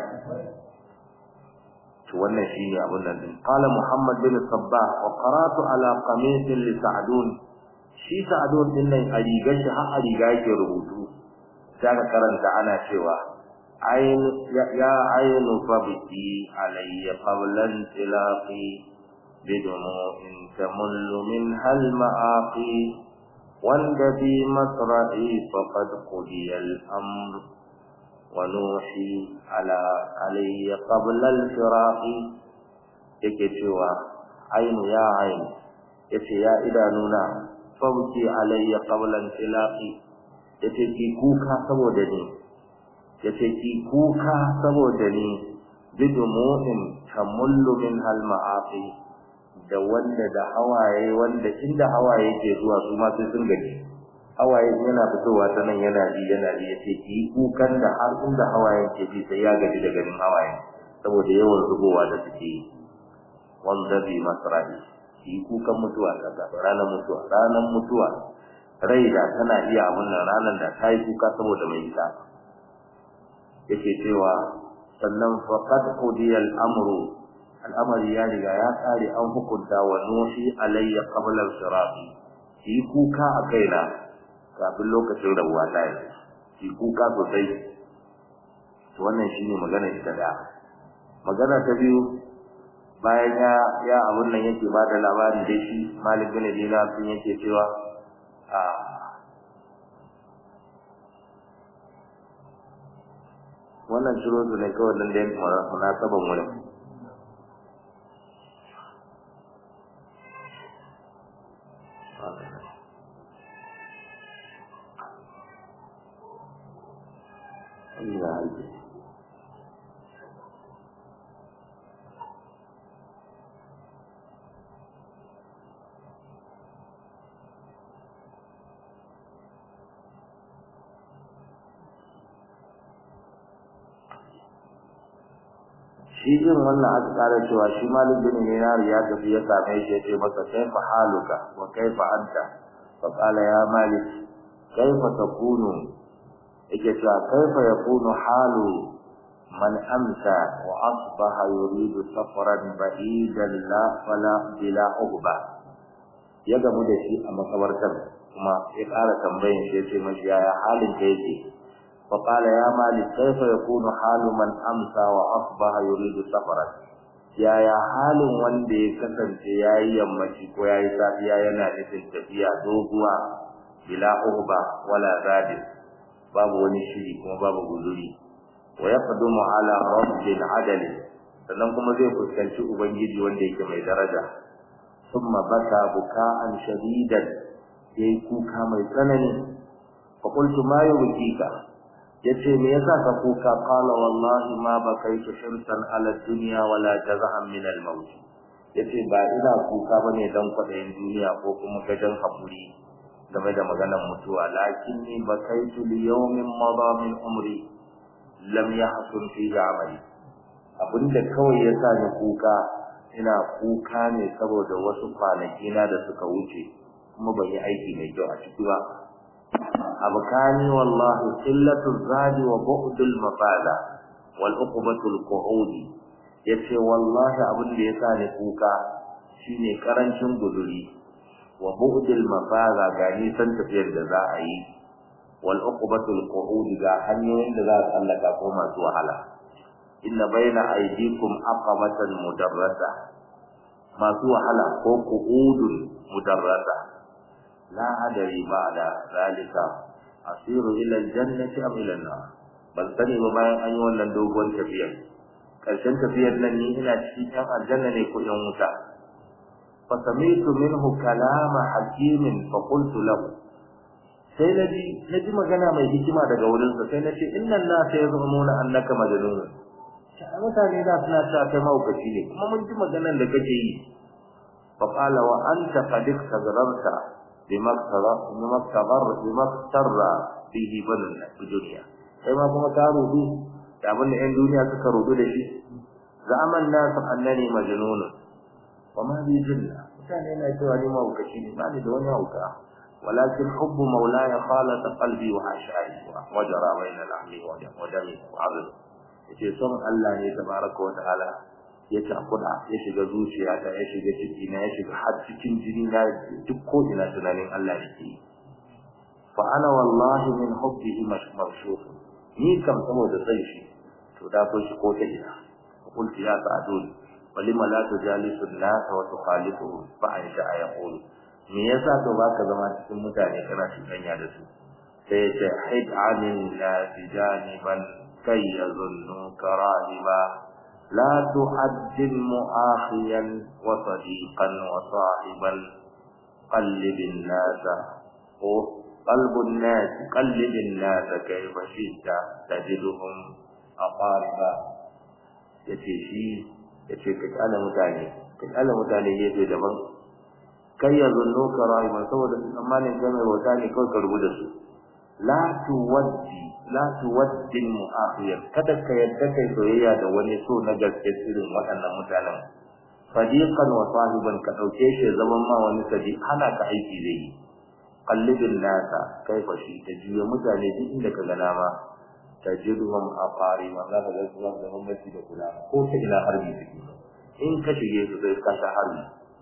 to wannan shine abun nan din qala muhammad bin sabbah wa qara'tu ala qamis li sa'dun shi sa'dun din nan a rigar shi har a riga yake rubutu sai ka karanta ana cewa ayn ya aynu fabti alayya qablan tilaqi bidunu in tamullu min hal ma'aqi wanda bi masra'i faqad qudiya al-amr ونوحي على علي قبل الفراق yake cewa ainu ya ainu yace ya idanuna fauki alayya qabla tilaqi yace ki kuka saboda ni yace ki kuka saboda ni bidumu'in tamullu min hal ma'afi da wanda da hawaye wanda inda hawaye ke zuwa su ma sai sun gaji hawaye yana fitowa ta nan yana ji yana ji yace ki kukan da har inda hawaye ke ji sai ya gaji da ganin hawaye saboda yawan zubowa da suke yi wanda bi masrahi ki kukan mutuwa kaza ranar mutuwa ranar mutuwa rai da tana iya abun nan ranar da ta yi kuka saboda mai ita yake cewa sannan faqad qudiya al-amru al'amari ya riga ya kare an hukunta wa nushi alayya qabla al-sirati ki kuka a kaina kafin lokacin rabuwa ta yi ki kuka sosai to wannan shine magana ita da magana ta biyu bayan ya ya abun nan yake ba da labarin da shi Malik bin Dinar sun yake cewa a wannan shiro su ne kawai dan da yin munasaban wurin Allah ya shi din wannan aka kara cewa shi malik bin dinar ya tafi ya same shi ya ce masa kaifa haluka wa kaifa anta fa qala ya malik kaifa takunu yake cewa kaifa yakunu halu man amsa wa asbaha yuridu safaran ba'idan la fala bila uhba ya gamu da shi a makabartar kuma ya kara tambayin shi ya ce mashi yaya halin ka yake فقال يا مالك كيف يكون حال من أمسى وأصبح يريد سفرا yaya halin wanda ya kasance yayi yammaci ko yayi safiya yana nufin tafiya doguwa bila uhba wala zadin babu wani shiri kuma babu guzuri wa yaqdumu ala rabbil adal sannan kuma zai fuskanci ubangiji wanda yake mai daraja thumma baka buka'an shadidan yayi kuka mai tsanani fa qultu ma yubkika yace me yasa ka kuka qala wallahi ma bakaitu shirsan ala dunya wala jaza'an min al maut yace ba ina kuka bane dan kwadayin duniya ko kuma gajan hakuri game da maganar mutuwa lakinni bakaitu li yawmin madha min umri lam yahsun fi amali abinda kawai yasa ni kuka ina kuka ne saboda wasu kwanaki na da suka wuce kuma ban yi aiki mai kyau a ciki ba abkani wallahi qillatu zadi wa bu'dul mafada wal uqbatul qu'ud yace wallahi abin da yasa ni kuka shine karancin guduri wa bu'dul mafada ga nisan tafiyar da za a yi wal uqbatul qu'ud ga hanyoyin da za a tsallaka ko masu wahala inna baina aydikum aqabatan mudarrasa masu wahala ko qu'udun mudarrasa la adari ba'da zalika asiru ila aljannati am ila an-nar ban sani ba bayan an yi wannan dogon tafiyar karshen tafiyar nan ni ina cikin yan aljanna ne ko yan wuta fa sami'tu minhu kalama hakimin fa qultu lahu sai naji naji magana mai hikima daga wurin sa sai nace innan nas yazumuna annaka majnun mutane da suna cewa kai mahaukaci ne kuma mun ji maganar da kake yi fa qala wa anta qad istagrarta bima tara bima tabar bima tarra bihi banul dunya kai ma kuma ka rudu da abin da 'yan duniya suka rudu da shi zaman nasu annani majnun wa ma bi jinna mutane na cewa ni mahaukaci ne ba ni da wani hauka ولكن حب مولاي خالط قلبي وحشائي وجرى بين لحمي ودمي وعظمي yace son Allah ne tabaraka wa ta'ala ya takuda ya shiga zuciya ta ya shiga ciki na ya shiga har cikin jini na duk ko ina tunanin Allah yake fa ana wallahi min hubbihi mashmashuf ni kam saboda sai shi to da ko shi ko ta ina qultu ya sa'dun walima la tujalisu an-nas wa tukhalifuhum fa an sha'a yaqul me yasa to baka zama cikin mutane kana cuɗanya da su sai ya ce hid anin la tijaniban كي يظنوك راهبا لا تحدد مؤاخيا وصديقا وصاحبا قلب الناس قلب الناس قلب الناس كيف شئت تجدهم أقاربا yace shi yace ka kana mutane ka kana mutane gefe daban kai ya zunno ka rayuwa saboda tsammanin kai mai wata ne kawai ka rubuta su la tuwaddi la tuwaddin mu'akhir kada ka yadda kai soyayya da wani so na gaske irin waɗannan mutanen sadiqan wa sahiban ka dauke shi zaman ma wani sadi hana ka aiki zai yi qallibin nasa kai fa shi ta juya mutane duk inda ka gana ma tajiduhum aqari ma za ka ga su da gwamnati da kula ko ta ina harbi suke in ka shige su sai ka ta harbi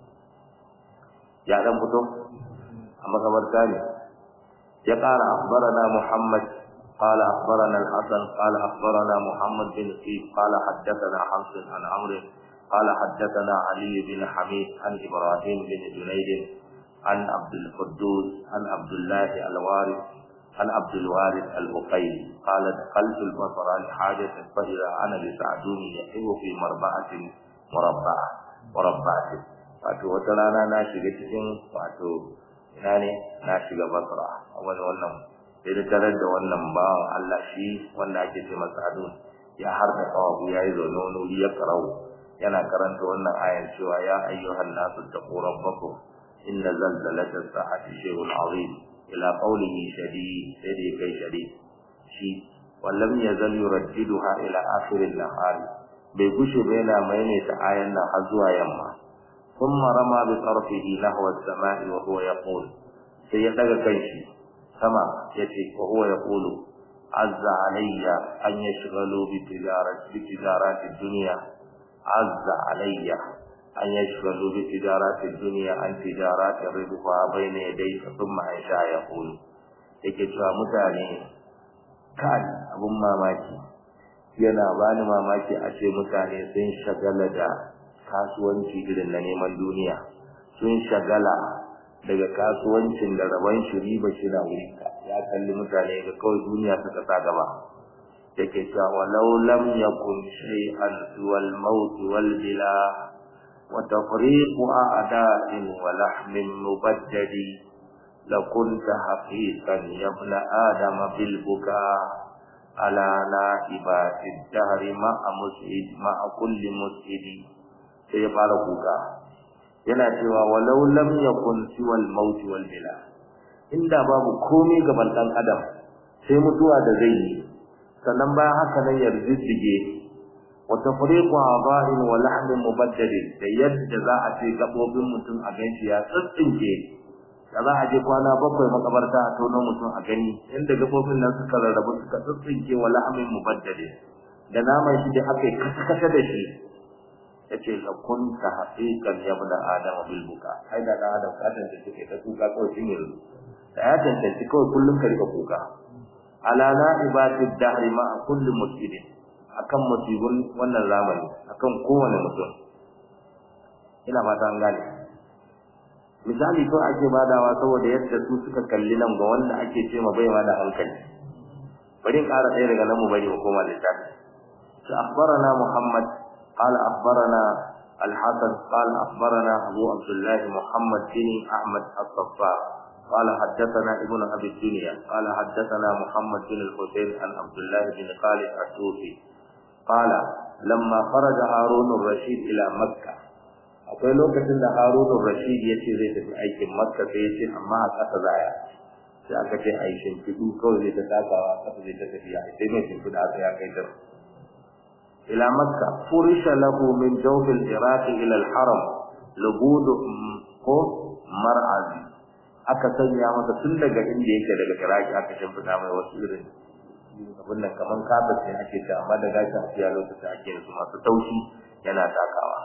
ya dan fito amma kamar ne ya ƙara akhbarana muhammad قال أخبرنا الحسن قال أخبرنا محمد بن سيف قال حدثنا حمص عن عمرو قال حدثنا علي بن حميد عن إبراهيم بن جنيد عن عبد القدوس عن عبد الله الوارث عن عبد الوارث البقيلي قال دخلت البصرة لحاجة فإذا أنا بسعدون يحب في مربعة مربعة مربعة wato wata rana na shiga cikin wato ina ne na shiga basra a wani wannan sai da tarar da wannan bawan Allah shi wanda ake ce masa adun ya har da kawabu yayi zaune wani wuri ya karau yana karanta wannan ayan cewa ya ayyuhan nasu taqu rabbakum inna zalzalata sa'ati shay'un 'azim ila qawlihi shadid sai dai kai shadid shi wallam yazal yuraddiduha ila akhir an-nahar bai gushe ba yana maimaita ayan nan har zuwa yamma thumma rama bi tarfihi nahwa as-sama'i wa huwa yaqul sai ya daga kanshi sama yace wa huwa yaqulu azza alayya an yashghalu bi tijarati bi tijarati dunya azza alayya an yashghalu bi tijarati dunya an tijarati ridha bayna yadayka thumma aisha yaqulu yake cewa mutane kai abun mamaki yana bani mamaki a ce mutane sun shagala da kasuwanci irin na neman duniya sun shagala daga kasuwancin da rabon shi riba shi na wuri ya kalli mutane ga kawai duniya suka sa gaba yake cewa walau lam yakun shay'an wal maut wal bila wa tafriqu a'da'in wa lahmin mubaddadi لكنت حقيقا يا ابن آدم بالبكاء على نائبات الدهر مع مسعد مع كل مسعد سيقال بكاء yana cewa walau lam yakun siwal maut wal bila inda babu komai gaban dan adam sai mutuwa da zai yi sannan bayan haka nan yarjijige wa tafriqu aba'in wa lahmin mubaddal da yadda za a ce gabobin mutum a ganshi ya tsintsinke da za a je kwana bakwai makabarta a tono mutum a gani inda gabobin nan suka rarrabu suka tsintsinke wa lahmin mubaddal da naman shi da aka yi kasa da shi yace la kunta haqiqan ya bada adama bil buka ai da da adam ka tantance take ta kuka kawai shin yanzu da ya tantance kawai kullum ka rika kuka ala la ibadid dahri ma kulli muslimin akan musibin wannan zamani akan kowane mutum ina fata an gane misali ko ake badawa saboda yadda su suka kalli nan ga wanda ake ce ma bai ma da hankali bari in ƙara ɗaya daga nan mu bari mu koma littafi أخبرنا محمد قال أخبرنا الحسن قال أخبرنا أبو عبد الله محمد بن أحمد الصفار قال حدثنا ابن أبي الدنيا قال حدثنا محمد بن الحسين عن عبد الله بن خالد الصوفي قال لما خرج هارون الرشيد إلى مكة akwai lokacin da Harun Rashid ya ce zai tafi aikin Makka sai ya ce amma a ƙasa zaya sai aka ce a yi shimfiɗu kawai zai ta takawa ƙasa zai ta tafiya sai mai shimfiɗa aka ya kai dar إلى مكة فرش له من جوف العراق إلى الحرم لبود مرعز aka sanya masa tun daga inda yake daga Iraki aka shimfiɗa mai wasu irin abin nan kaman kafet ne ake ta amma da gashin afiya lokacin ake su masu taushi yana takawa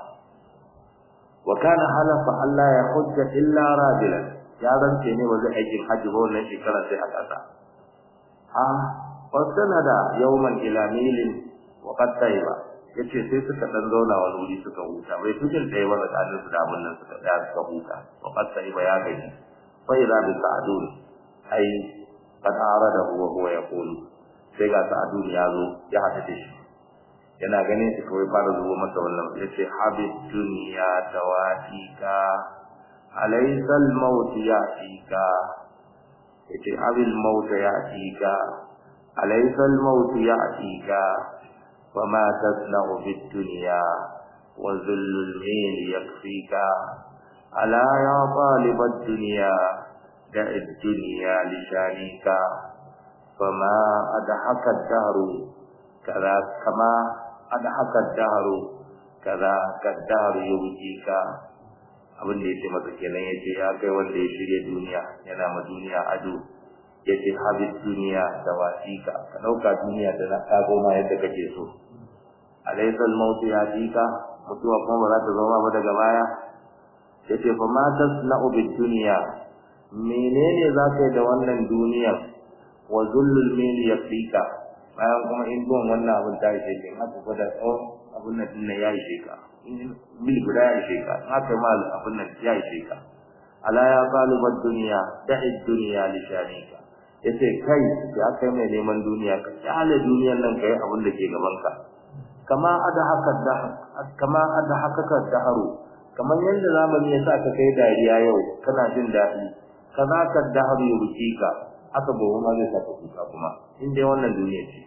wa kana halafa Allah ya hujja illa rajulan ya rance ne wa zai aikin hajji ba wannan shekara sai a ƙasa a fasanada yawman ila milin waƙar taiba ya ce sai suka ɗan zauna wani wuri suka huta bai tujin ɗaya ba tsakanin su da abin nan suka ɗaya suka huta waƙar taiba ya gaji sai za bi sa'adun ai kad da huwa huwa ya kulu sai ga sa'adun ya zo ya haɗu da shi yana ganin shi kawai fara zuwa masa wannan ya ce habib duniya tawatika alaysa al-maut ya'tika ya ce abil maut ya'tika alaysa al-maut ya'tika وما تصنع في الدنيا وذل الميل يكفيك ألا يا طالب الدنيا دع الدنيا لشانيك فما أضحك الدهر كذا كما أضحك الدهر كذا كالدهر يبكيك abin da yake masa kenan yace ya kai wanda ya shirye duniya yana ma duniya ado yace habib duniya da wasika ka dauka duniya da na kago ma yadda kake so alaysa al-maut yatika mutuwa kuma ba za ta zama ba daga baya yace fa ma tasna'u bid dunya menene za ka yi da wannan duniyar wa zullul mil yafika bayan kuma in duwan wannan abin ta ishe ka haka gwada tsawon abin nan din ya ishe ka mil guda ya ishe ka haka mal abin nan ya ishe ka ala ya qalibad dunya da'i dunya li shanika yace kai ya kai mai neman duniya ka kyale duniyar nan kai abin da ke gaban ka kama ada haka da kama ada haka ka daharu kamar yanda zamani ya sa ka kai dariya yau kana jin dadi kaza ka daharu ya wuce ka haka gobe ma zai saka kuka kuma in dai wannan duniya ce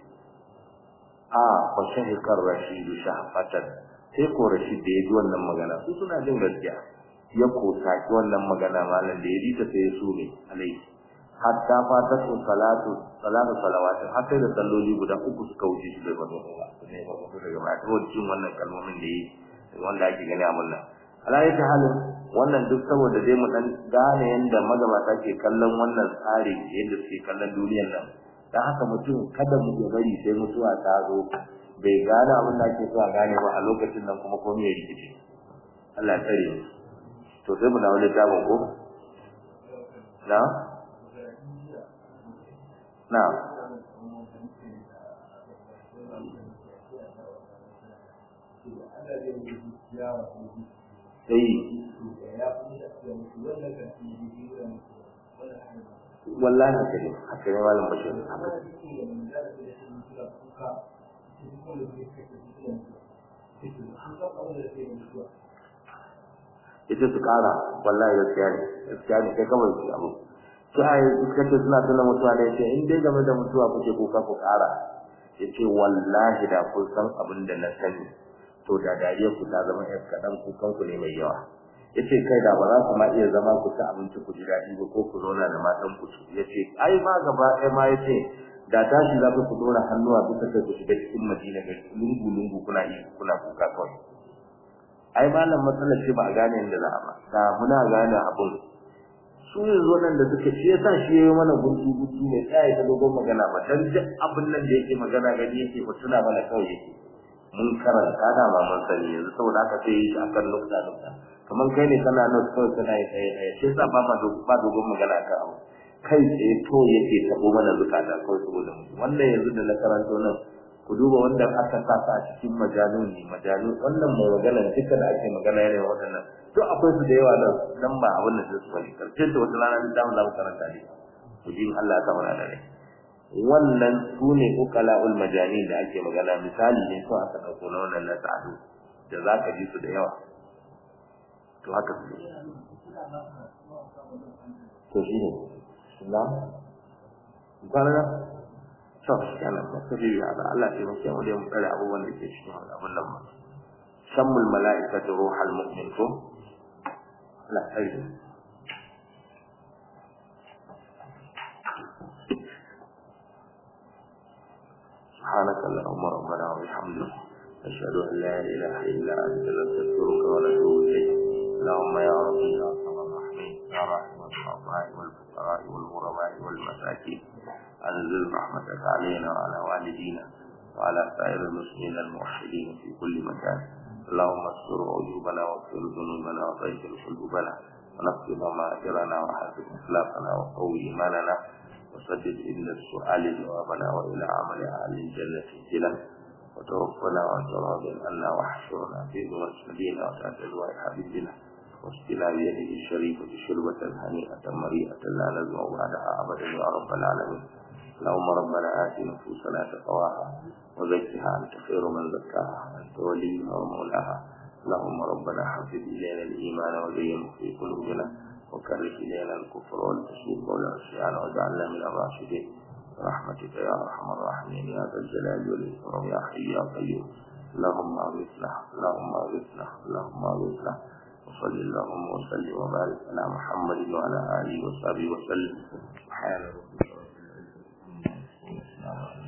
a fa shahikar rashid shahfatan sai ko rashid da ya ji wannan magana su suna jin gaskiya ya kosa wannan magana malam da ya ji ta sai su ne alai hatta fata su salatu salatu salawatin har sai da salloli guda uku suka wuce shi bai fado ba ne ba ko daga ba to cikin wannan kalmomin da yi wanda ake gani a munna alayi ta halin wannan duk saboda dai mu dan gane yanda magabata ke kallon wannan tsari yadda suke kallon duniyar nan dan haka mutum kada mu ya bari sai mutuwa ta zo bai gane abin da ake so a gane ba a lokacin nan kuma komai ya rikice Allah ya tsare to sai mu dawo littafin ko na na sai wallahi haka ne haka ne malam bashir haka ita su kara wallahi gaskiya ne gaskiya ne kai kawai su abu sai suka ce suna tuna mutuwa da yace in dai game da mutuwa kuke kuka ku kara yace wallahi da kun san abin da na sani to da dariya ku ta zama yar kadan kukan ku ne mai yawa yace kai da ba za ku ma iya zama ku ci abinci ku ji daɗi ba ko ku zauna da matan ku yace ai ma gaba ɗaya ma yace da tashi za ku dora hannuwa bisa kai ku shiga cikin madina ga lungu lungu kuna yi kuna kuka kawai ai malam matsalar ce ba a gane inda za a ba da muna gane abun su yanzu nan da suka shi yasa shi yayi mana guntu guntu ne sai ta dogon magana ba dan duk abin nan da yake magana gani yake ba tuna mana kawai yake mun karanta da ma mun sani yanzu saboda haka sai yi akan nukta nukta kamar kai ne kana nan kawai kana yi tsaye tsaye shi yasa ba ma ba dogon magana kan abu kai tsaye to yake tabo mana zukata kawai saboda mu wannan yanzu da na karanto nan ku duba wanda aka sa a cikin majalun ne majalun wannan mai magana duka da ake magana yana waɗannan to akwai su da yawa nan nan ba abin da su bane karshen da wata rana da mu karanta ne ku ji Allah ta mana da rai wannan su ne uqalaul majani da ake magana misali ne ko aka dauko na wannan na sa'adu da zaka ji su da yawa to haka su to shi ne na kwana to kana ba su yi da Allah ya muke mu da mu tsare abubuwan da ke cikin abun nan ma shammul mala'ikatu ruhal mu'min ko la tsare سبحانك اللهم ربنا وبحمدك نشهد ان لا اله الا انت نستغفرك ونتوب اليك اللهم يا ربي يا ارحم الراحمين يا راحم الضعفاء والفقراء والغرباء والمساكين انزل رحمتك علينا وعلى والدينا وعلى سائر المسلمين الموحدين في كل مكان اللهم استر عيوبنا واغفر ذنوبنا وطهر قلوبنا ونقض ضمائرنا وحسن اخلاقنا وقوي ايماننا وسدد إلى السؤال جوابنا وإلى عمل أهل الجنة سجلا وتوفنا وتراض عنا واحشرنا في ذمة نبينا وتحت لواء حبيبنا واسقنا بيده الشريفة شربة هنيئة مريئة لا نزمع بعدها أبدا يا رب العالمين اللهم ربنا آت نفوسنا تقواها وزكها أنت خير من زكاها أنت وليها ومولاها اللهم ربنا حفظ إلينا الإيمان وزينه في قلوبنا وكره إلينا الكفر والفسوق والعصيان واجعلنا من الراشدين برحمتك يا أرحم الراحمين يا ذا الجلال والإكرام يا حي يا قيوم اللهم أغثنا اللهم أغثنا اللهم أغثنا وصل اللهم وسلم وبارك على محمد وعلى آله وصحبه وسلم سبحان ربك رب العزة عما يصفون